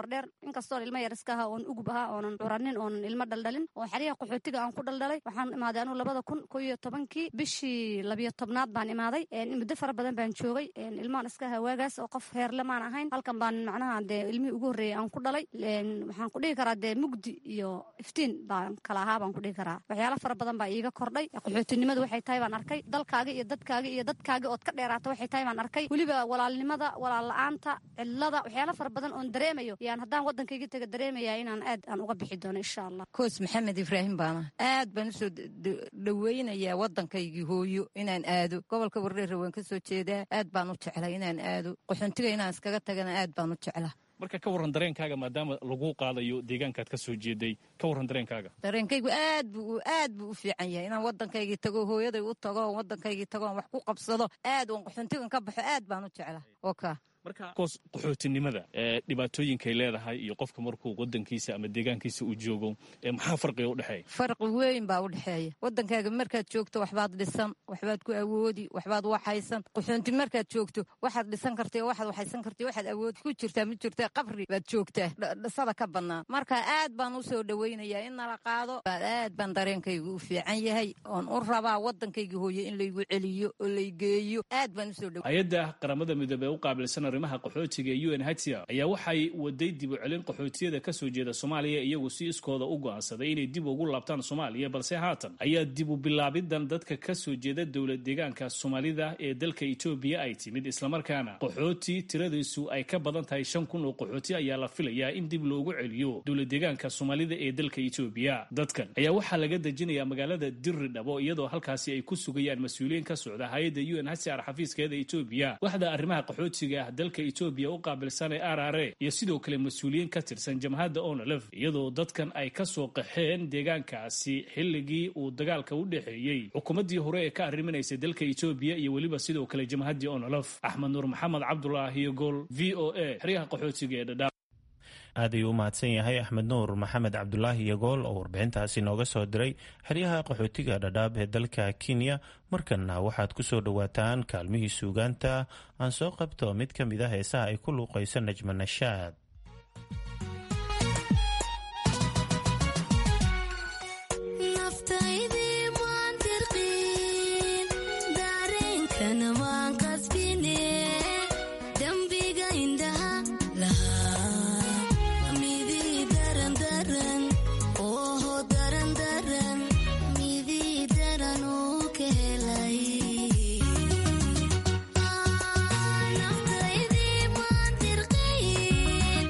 wardheer inkastoon ilmo yar iska ahaa oon ugub ahaa oonan curanin oonan ilmo dhaldhalin oo xeryaha qaxootiga aan ku dhaldhalay waxaan imaaday anuu labada kun ko iyo tobankii bishii labiyo tobnaad baan imaaday muddo fara badan baan joogay ilmaan iska ahaa waagaas oo qof heerle maan ahayn halkan baan macnaha dee ilmihii ugu horreeyay aan ku dhalay waxaan ku dhihi karaa dee mugdi iyo iftiin baan kala ahaa baan ku dhihi karaa waxyaalo fara badan baa iiga kordhay qaxootinimadu waxay tahay baan arkay dalkaaga iyo dadkaaga iyo dadkaaga ood ka dheeraata waxay tahay baan arkay weliba walaalnimada walaal la-aanta cidlada waxyaalo fara badan oon dareemayo yaan haddaan waddankayga taga dareemaya inaan aad aan uga bixi doono insha allah koos maxamed ibraahim baana aad baan usoo dhoweynayaa waddankaygii hooyo inaan aado gobolka wardheer waan ka soo jeedaa aad baan u jeclay inaan aado qaxoontiga inaan iskaga tagana aad baan u jeclaa marka ka warran dareenkaaga maadaama lagu qaadayo deegaankaad ka soo jeeday ka warran dareenkaaga dareenkaygu aad buu aad buu u fiican yahay inaan waddankaygii tago hooyaday u tago oon waddankaygii tago oon wax ku qabsado aad oon qaxoontigan ka baxo aad baan u jeclaa oka marka koos qaxootinimada ee dhibaatooyinkay leedahay iyo qofka markuu waddankiisa ama deegaankiisa uu joogo ee maxaa farqiga u dhexeeya farqi weyn baa u dhexeeya waddankaaga markaad joogto waxbaad dhisan waxbaad ku awoodi waxbaad waxaysan qaxoonti markaad joogto waxaad dhisan kartay waxaad waxaysan kartay waxaad awoodi ku jirtaa ma jirtaa qabri baad joogtaa dhisada ka bannaan marka aad baan u soo dhoweynayaa in nala qaado aad baan dareenkaygu u fiican yahay oon u rabaa waddankayga hooye in laygu celiyo oo laygeeyo aad baan usoo dhow hay-adda qaramada midoobey u qaabilsan arrimaha qaxootiga ee u n hcr ayaa waxay waday dib u celin qaxootiyada ka soo jeeda soomaaliya iyagu si iskooda u go'aansaday inay dib ugu laabtaan soomaaliya balse haatan ayaa dib u bilaabidan dadka ka soo jeeda dowlad deegaanka soomaalida ee dalka etoobiya ay timid islamarkaana qaxooti tiradiisu ay ka badan tahay shan kun oo qaxooti ayaa la filayaa in dib loogu celiyo dowlad deegaanka soomaalida ee dalka etoobiya dadkan ayaa waxaa laga dejinayaa magaalada diri dhabo iyadoo halkaasi ay ku sugayaan mas-uuliyiin ka socda hay-adda u n hcr xafiiskeeda etoobiya waxda arrimaha qaxootiga ah dalka etoobiya u qaabilsan ee r r a iyo sidoo kale mas-uuliyiin ka tirsan jamhadda onolef iyadoo dadkan ay ka soo qaxeen deegaankaasi xilligii uu dagaalka u dhexeeyey xukuumaddii hore ee ka arriminaysay dalka etoobiya iyo weliba sidoo kale jamhaddii onolef axmed nuur maxamed cabdulaahiyo gool v o a xeryaha qaxootiga ee dhadhaab aad ayuu u mahadsan yahay axmed nuur maxamed cabdulaahi yagool oo warbixintaasi nooga soo diray xeryaha qaxootiga dhadhaab ee dalka kenya markanna waxaad ku soo dhowaataan kaalmihii suugaanta aan soo qabto mid ka mid a heesaha ay ku luuqayso najma nashaad Naftaydi waan dirqiin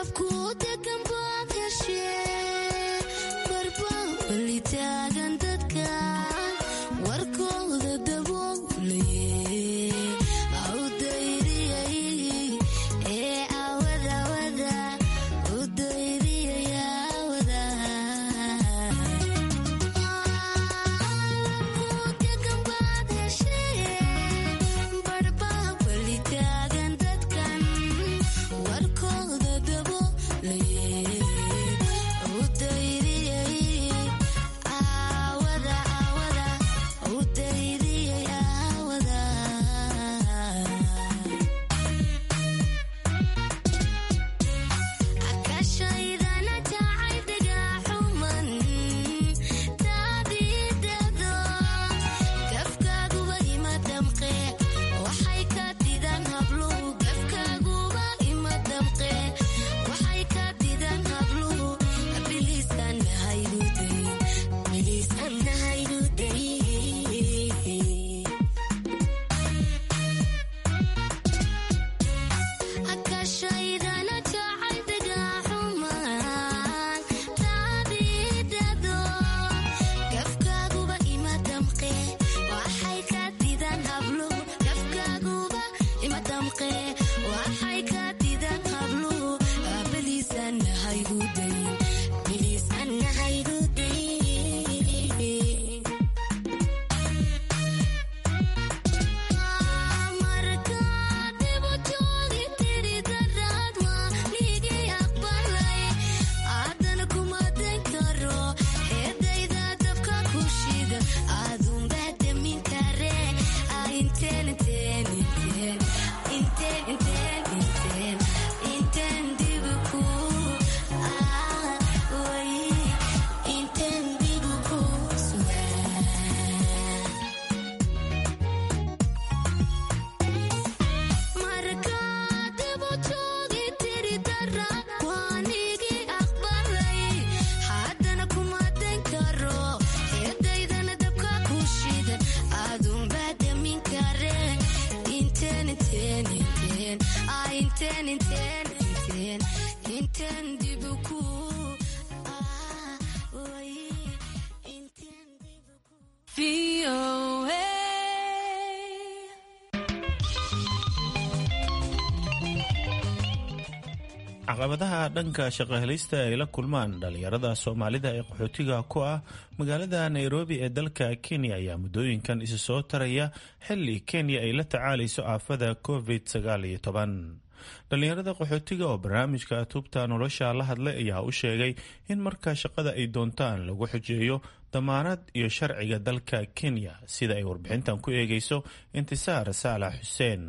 caqabadaha dhanka shaqohelista ay la kulmaan dhalinyarada soomaalida ee qaxootiga ku ah magaalada nairobi ee dalka kenya ayaa muddooyinkan isu soo taraya xili kenya ay la tacaalayso aafada covid sagaal iyo toban dhalinyarada qaxootiga oo barnaamijka tubta nolosha la hadlay ayaa u sheegay in marka shaqada ay doontaan lagu xujeeyo damaanad iyo sharciga dalka kenya sida ay warbixintan ku eegeyso intisaar saalax xuseen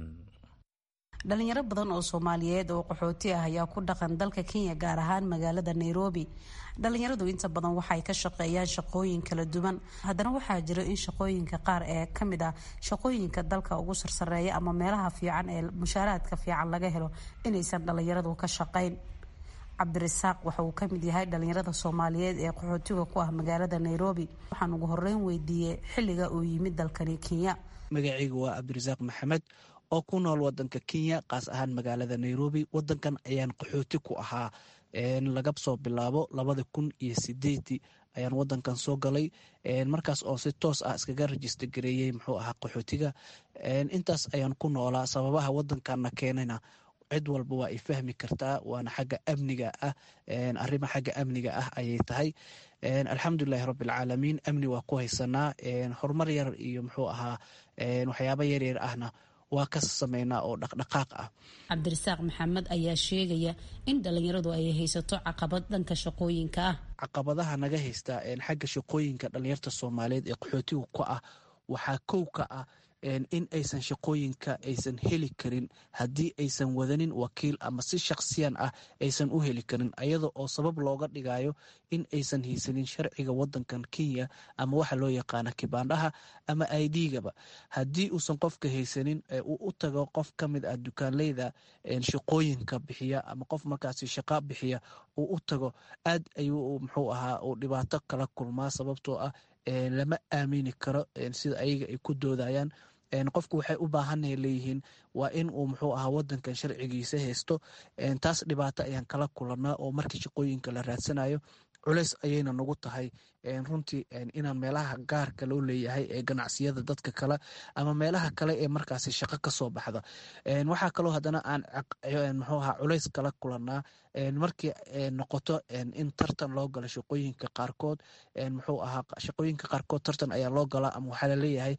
dhalinyaro badan oo soomaaliyeed oo qaxooti ah ayaa ku dhaqan dalka kenya gaar ahaan magaalada nairobi dhalinyaradu inta badan waxay ka shaqeeyaan shaqooyin kala duwan haddana waxaa jira in shaqooyinka qaar ee kamid ah shaqooyinka dalka ugu sarsareeya ama meelaha fiican ee mushaaraadka fiican laga helo inaysan dhalinyaradu ka shaqayn cabdirasaaq waxa uu kamid yahay dhalinyarada soomaaliyeed ee qaxootiga ku ah magaalada nairobi waxaan ugu horeyn weydiiyey xilliga uu yimid dalkani kenya magacaygu waa cabdirasaaq maxamed oo ku nool wadanka kenya kaas ahaan magaalada nairobi wadankan ayaan qaxooti ku ahaa laga soo bilaabo labada kun iyo sideedii ayaan wadankan soo galay markaas oo si toos ah iskaga rajista gareeyey muxuu ahaa qaxootiga intaas ayaan ku noolaa sababaha wadankanna keenana cid walba waa ay fahmi kartaa waana xagga amniga ah arrima xagga amniga ah ayay tahay alxamdulilahi rabbilcaalamiin amni waa ku haysanaa horumar yar iyo muxuu ahaa waxyaaba yaryar ahna waa ka sameynaa oo dhaqdhaqaaq ah cabdirasaaq maxamed ayaa sheegaya in dhalinyaradu ay haysato caqabad dhanka shaqooyinka ah caqabadaha naga haysta xagga shaqooyinka dhalinyarta soomaaliyeed ee qaxootiga ku ah waxaa kow ka ah in aysan shaqooyinka aysan heli karin haddii aysan wadanin wakiil ama si shakhsiyan ah aysan u heli karin ayada oo sabab looga dhigayo in aysan haysanin sharciga wadankan kenya ama waxa loo yaqaana kibaandhaha ama idgaba haddii uusan qofka haysanin uu u tago qof ka mid ah dukaanleyda shaqooyinka bixiya ama qof markaasi shaqa bixiya uu u tago aad ayuu muxuu ahaa uu dhibaato kala kulmaa sababtoo ah lama aamini karo sida ayaga ay ku doodayaan qofku waxay u baahanay leeyihiin waa in uu muxuu ahaa wadankan sharcigiisa haysto taas dhibaato ayaan kala kulanaa oo markii shaqooyinka la raadsanayo culeys ayayna nagu tahay runtii inaan meelaha gaarka loo leeyahay ee ganacsiyada dadka kale ama meelaha kale ee markaasi shaqo kasoo baxda waxaa kaloo haddana aan muxuu ahaa culeys kala kulanaa markii noqoto in tartan loo galo shaqooyinka qaarkood muxuu ahaa shaqooyinka qaarkood tartan ayaa loo galaa ama waxaa laleeyahay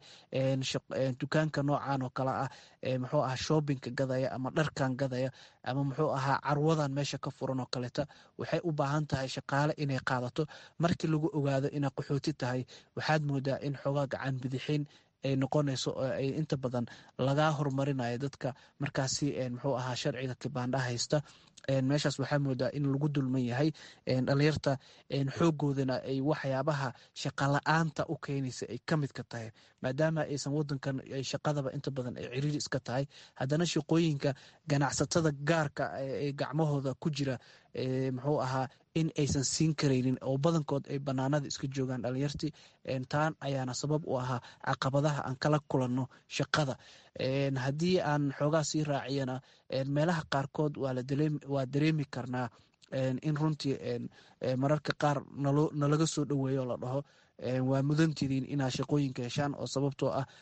dukaanka noocan oo kale ah muxuu ahaa shoobinka gadaya ama dharkan gadaya ama muxuu ahaa carwadan meesha ka furan oo kaleeta waxay u baahan tahay shaqaale inay qaadato markii lagu ogaado inay qaxooti tahay waxaad moodaa in xoogaa gacan bidixin ay noqonayso oo ay inta badan lagaa horumarinayo dadka markaasi muxuu ahaa sharciga kibaandhaha haysta meeshaas waxaa moodaa in lagu dulman yahay dhalinyarta xoogoodana ay waxyaabaha shaqala-aanta u keenaysa ay ka midka tahay maadaama aysan wadankan shaqadaba inta badan ay ciriiri iska tahay haddana shaqooyinka ganacsatada gaarka ee gacmahooda ku jira muxuu ahaa in aysan siin karaynin oo badankood ay banaanada iska joogaan dhalinyartii taan ayaana sabab u ahaa caqabadaha aan kala kulanno shaqada haddii aan xoogaa sii raaciyana meelaha qaarkood waa dareemi karnaa in runtii mararka qaar nalaga soo dhoweeyo la dhaho waa mudantidiin inaad shaqooyinka heshaan oo sababtoo ah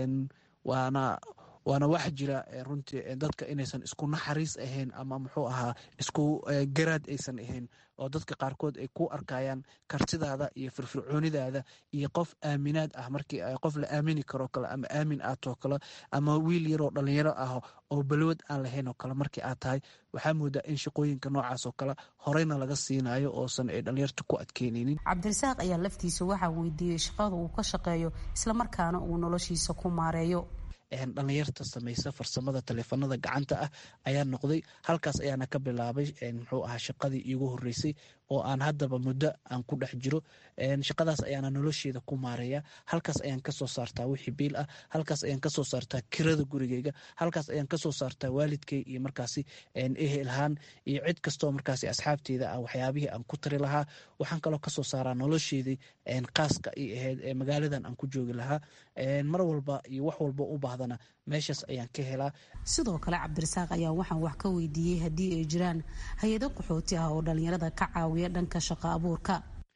waana waana wax jira runtii dadka inaysan isku naxariis ahayn ama muxuu ahaa isku garaad aysan ahayn oo dadka qaarkood ay ku arkayaan kartidaada iyo firfircoonidaada iyo qof aaminaad ah markii qof la aamini karoo kale ama aamin aatoo kale ama wiil yaroo dhalinyaro ah oo balwad aan lahayn oo kale markii aad tahay waxaa moodaa in shaqooyinka noocaas oo kale horeyna laga siinayo oosan ay dhalinyarta ku adkeyneynin cabdirasaaq ayaa laftiisa waxaa weydiiyey shaqada uu ka shaqeeyo islamarkaana uu noloshiisa ku maareeyo dhalinyarta samaysa farsamada taleefanada gacanta ah ayaa noqday halkaas ayaana ka bilaabay muxuu ahaa shaqadii iigu horeysay oo aan haddaba muddo aan ku dhex jiro shaqadaas ayaana nolosheeda ku maareeya halkaas ayaan kasoo saartaa wixii biil ah halkaas ayaan kasoo saartaa kirada gurigeyga halkaas ayaan kasoo saartaa waalidkey iyo markaasi ehelhaan iyo cid kastoo markaasi asxaabteeda ah waxyaabihii aan ku tari lahaa waxaan kaloo kasoo saaraa nolosheedii qaaska i ahayd ee magaaladan aan ku joogi lahaa mar walba iyo wax walba u baahdana meeshaas ayaan ka helaa sidoo kale cabdirasaaq ayaa waxaan wax ka weydiiyey haddii ay jiraan hay-ado qaxooti ah oo dhalinyarada ka caawiya dhanka shaqo abuurka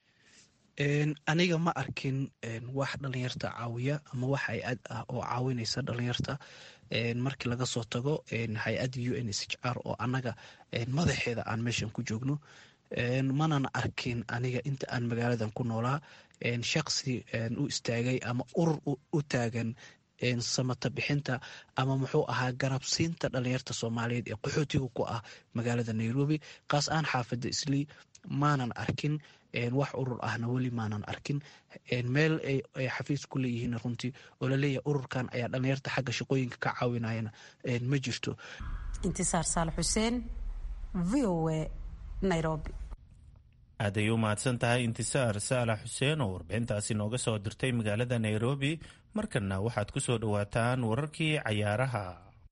aniga ma arkin wax dhalinyarta caawiya ama wax hay-ad ah oo caawinaysa dhalinyarta markii laga soo tago hay-adda u n s h r oo annaga madaxeeda aan meeshan ku joogno manan arkin aniga inta aan magaaladan ku noolaa shaqsi u istaagay ama urur u taagan samata bixinta ama muxuu ahaa garabsiinta dhalinyarta soomaaliyeed ee qaxootiga ku ah magaalada nairobi kaas aan xaafada islii maanan arkin wax urur ahna weli maanan arkin meel ay xafiis ku leeyihiin runtii oo laleeyahay ururkan ayaa dhalinyarta xagga shaqooyinka ka caawinayana ma jirto intisaar saal xuseen v o a nairobi aad ay u mahadsan tahay intisaar saalax xuseen oo warbixintaasi nooga soo dirtay magaalada nairobi markanna waxaad ku soo dhowaataan wararkii cayaaraha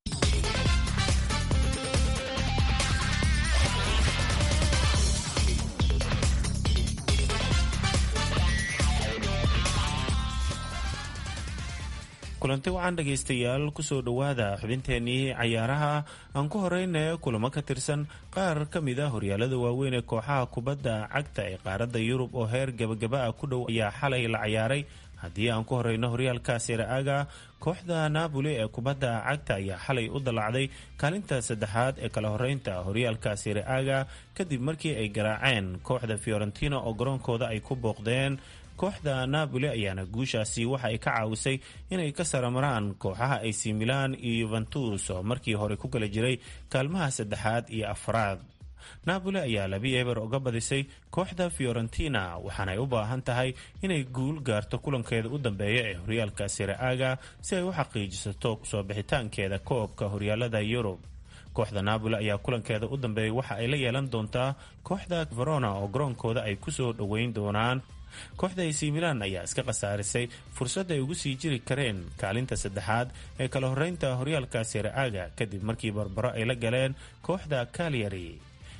kulanti wacan dhegaystayaal kusoo dhowaada xubinteenii cayaaraha aan ku horeyna kulamo ka tirsan qaar ka mid a horyaalada waaweyn ee kooxaha kubadda cagta ee qaaradda yurub oo heer gabagaba ah ku dhow ayaa xalay la cayaaray haddii aan ku horeyno horyaalka siraaga kooxda naaboli ee kubadda cagta ayaa xalay u dallacday kaalinta saddexaad ee kala horeynta horyaalka siraaga kadib markii ay garaaceen kooxda fiorentina oo garoonkooda ay ku booqdeen kooxda napoli ayaana guushaasi waxa ay ka caawisay inay ka saramaraan kooxaha ac milan iyo yuventus oo markii hore ku kala jiray kaalmaha saddexaad iyo afraad napoli ayaa labi eber uga badisay kooxda fiorentina waxaanay u baahan tahay inay guul gaarto kulankeeda u dambeeya ee horyaalka siraaga si ay u xaqiijisato soo bixitaankeeda koobka horyaalada yurub kooxda napoli ayaa kulankeeda u dambeeyay waxa ay la yeelan doontaa kooxda verona oo garoonkooda ay kusoo dhoweyn doonaan kooxda ac milan ayaa iska khasaarisay fursad ay ugu sii jiri kareen kaalinta saddexaad ee kala horeynta horyaalka siraaga kadib markii barbaro ay la galeen kooxda kalyari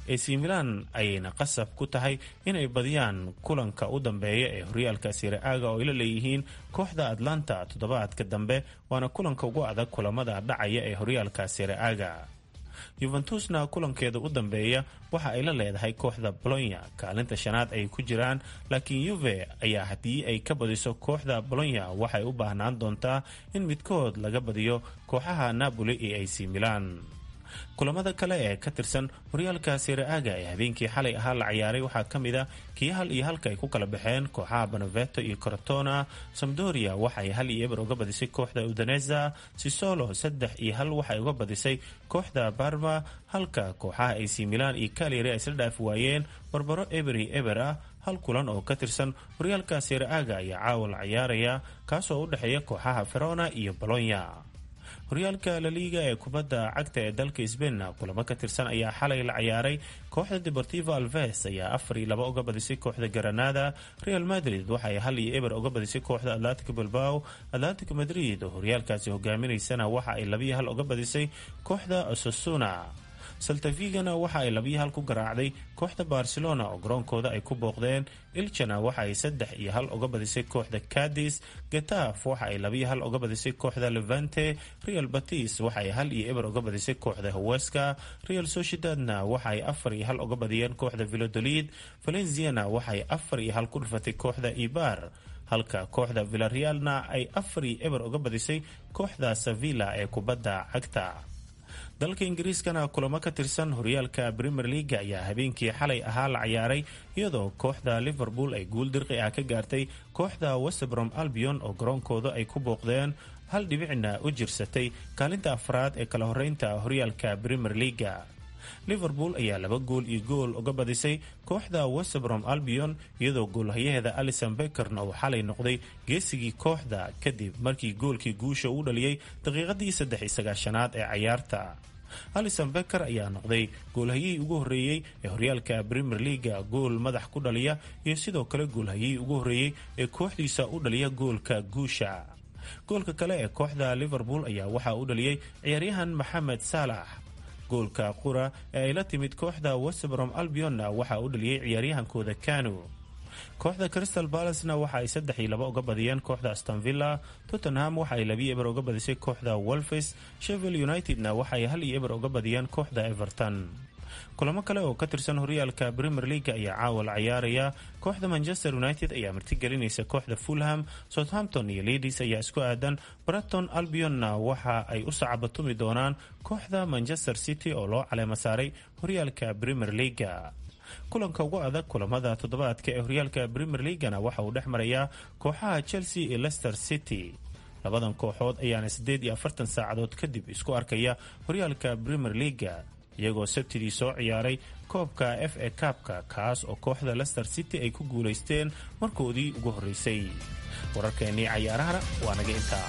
ac milan ayayna qasab ku tahay inay badiyaan kulanka u dambeeya ee horyaalka sire-aaga oo ay la leeyihiin kooxda atlanta toddobaadka dambe waana kulanka ugu adag kulamada dhacaya ee horyaalka sire-aaga yuventusna kulankeeda u dambeeya waxa ay la leedahay kooxda bolonya kaalinta shanaad ay ku jiraan laakiin yuve ayaa haddii ay ka badiso kooxda bolonya waxay u baahnaan doontaa in midkood laga badiyo kooxaha napoli iyo ac milan kulamada kale ee ka tirsan horyaalka sire-aaga ee habeenkii xalay ahaa la ciyaaray waxaa ka mid a kii hal iyo halka ay ku kala baxeen kooxaha beneveto iyo corotona samdoria waxaay hal iyo eber uga badisay kooxda udaneza sisolo saddex iyo hal waxay uga badisay kooxda barma halka kooxaha ac milan iyo kalyari ay isla dhaafi waayeen barbaro eber iyo eber ah hal kulan oo ka tirsan horyaalka sire-aaga ayaa caawa la ciyaaraya kaasoo u dhexeeya kooxaha verona iyo bolonya horyaalka laliiga ee kubadda cagta ee dalka sbain kulamo ka tirsan ayaa xalay la ciyaaray kooxda deportivo alves ayaa afar iyo laba uga badisay kooxda granada real madrid waxaay hal iyo eber uga badisay kooxda atlantico bilbao atlantico madrid oo horyaalkaasi hogaaminaysana waxa ay labiyo hal uga badisay kooxda osasuna saltavigana waxa ay labiyo hal ku garaacday kooxda barcelona oo garoonkooda ay ku booqdeen ilchana waxa ay saddex iyo hal uga badisay kooxda cadis getaf waxa ay labiyo hal uga badisay kooxda levante real batis waxa ay hal iyo eber uga badisay kooxda haweska real sociedadna waxa ay afar iyo hal uga badiyeen kooxda vilodolid valenciana waxa ay afar iyo hal ku dhufatay kooxda ibar halka kooxda villarealna ay afar iyo eber uga badisay kooxda sevilla ee kubadda cagta dalka ingiriiskana kulamo ka tirsan horyaalka premier leaga ayaa habeenkii xalay ahaa la ciyaaray iyadoo kooxda liverpool ay guul dirqi ah ka gaartay kooxda westbrom albion oo garoonkooda ay ku booqdeen hal dhibicna u jirsatay kaalinta afraad ee kala horeynta horyaalka premier leaga liverpool ayaa laba gool iyo gool uga badisay kooxda westbrom albion iyadoo goolhayaheeda alison beckerna uu xalay noqday geesigii kooxda kadib markii goolkii guusha uu dhaliyey daqiiqadii saddex iyo sagaashanaad ee cayaarta alison becker ayaa noqday goolhayihii ugu horreeyey ee horyaalka premier leaga gool madax ku dhaliya iyo sidoo kale goolhayihii ugu horreeyey ee kooxdiisa u dhaliya goolka guusha goolka kale ee kooxda liverpool ayaa waxaa u dhaliyey ciyaaryahan maxamed saalax goolka qura ee ay la timid kooxda westbrom albionna waxaa u dhaliyey ciyaaryahankooda kanu kooxda crystal balacena waxa ay saddex iyo laba uga badiyeen kooxda astonvilla tottenham waxa ay labiyo eber uga badisay kooxda wolfes shevel unitedna waxa ay hal iyo eber uga badiyeen kooxda everton kulamo kale oo ka tirsan horyaalka premier leaga ayaa caawa la ciyaaraya kooxda manchester united ayaa martigelinaysa kooxda fulham southampton iyo leadis ayaa isku aadan braton albionna waxa ay u sacabatumi doonaan kooxda manchester city oo loo caleema saaray horyaalka premier leaga kulanka ugu adag kulamada toddobaadka ee horyaalka premier leagana waxa uu dhex marayaa kooxaha chelsea iyo leicester city labadan kooxood ayaana siddeed iyo afartan saacadood kadib isku arkaya horyaalka premier leaga iyagoo sabtidii soo ciyaaray koobka f a kaabka kaas oo kooxda leicester city ay ku guulaysteen markoodii ugu horreysay wararkeennii cayaarahana waa naga intaa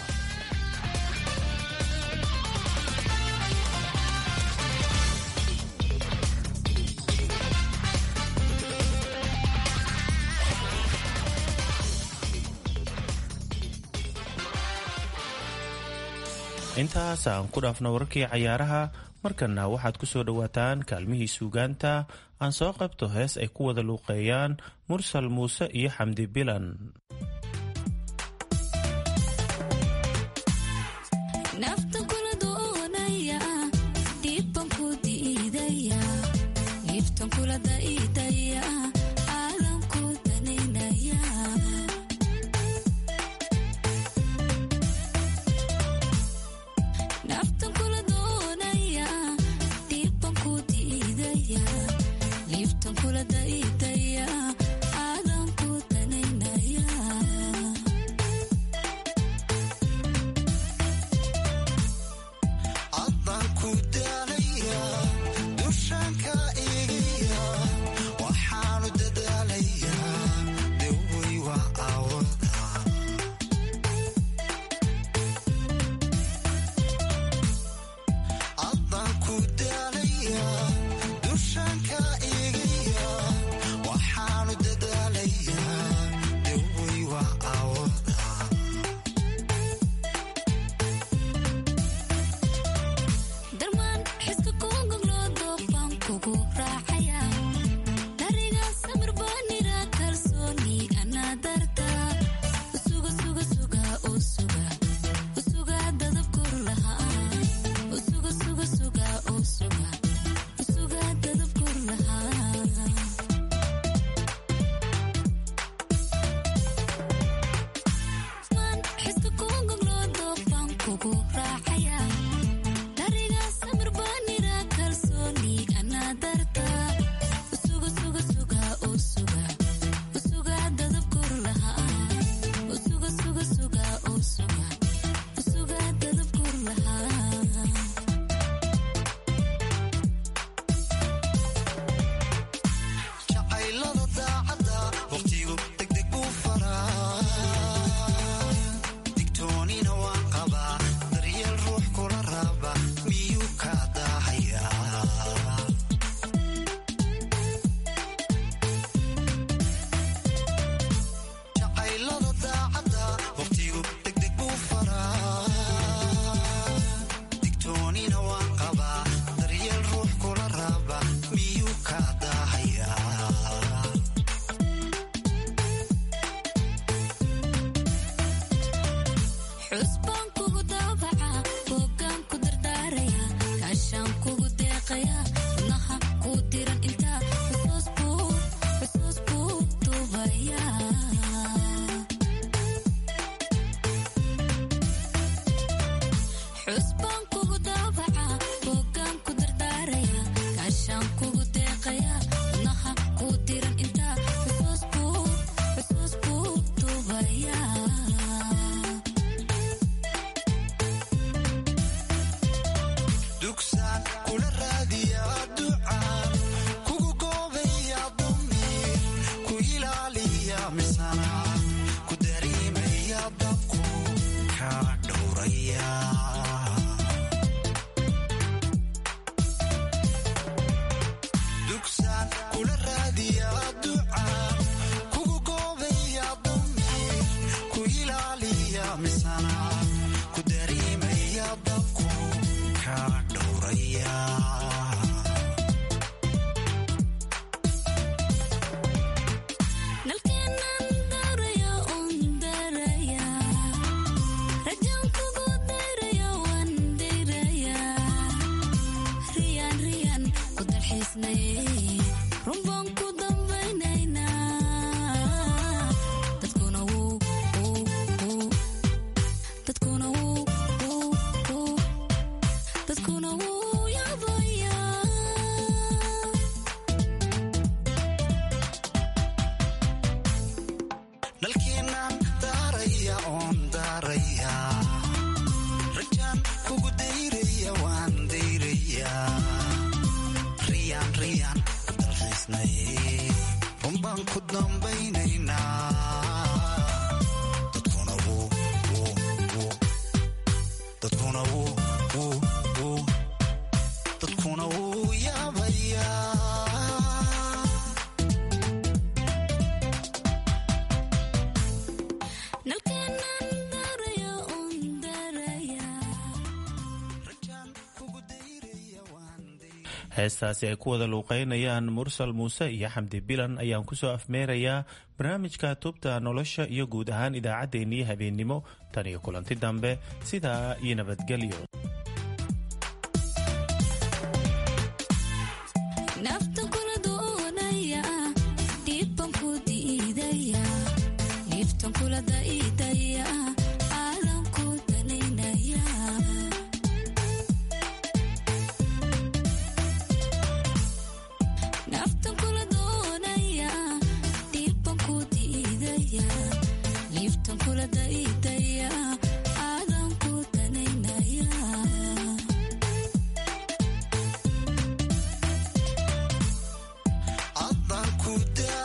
intaas aan ku dhaafno wararkii cayaaraha markana waxaad ku soo dhowaataan kaalmihii suugaanta aan soo qabto hees ay ku wada luuqeeyaan mursal muuse iyo xamdi bilan waxaanu daaraya dalkeenaan daaraya oon daaraya rajaan kugu dayraya waan dayraya riyaan riyaan dalxiisnaye runbaan ku dambaynaynaa dadkuna wuu wuu wuu dadkuna wuu wuu wuu dadkuna wuu yaabayaa heestaasi ay ku wada luuqeynayaan mursal muuse iyo xamdi bilan ayaan kusoo afmeerayaa barnaamijka tubta nolosha iyo guud ahaan idaacaddeenii habeennimo tan iyo kulanti dambe sidaa iyo nabadgelyo nafta kula doonaya dhiibban ku diidaya dhiibtan kula daidaya aadan ku danaynaya naftan kula doonaya dhiibban ku diidaya dhiibtan kula daidaya aadan ku danaynaya addaan ku daa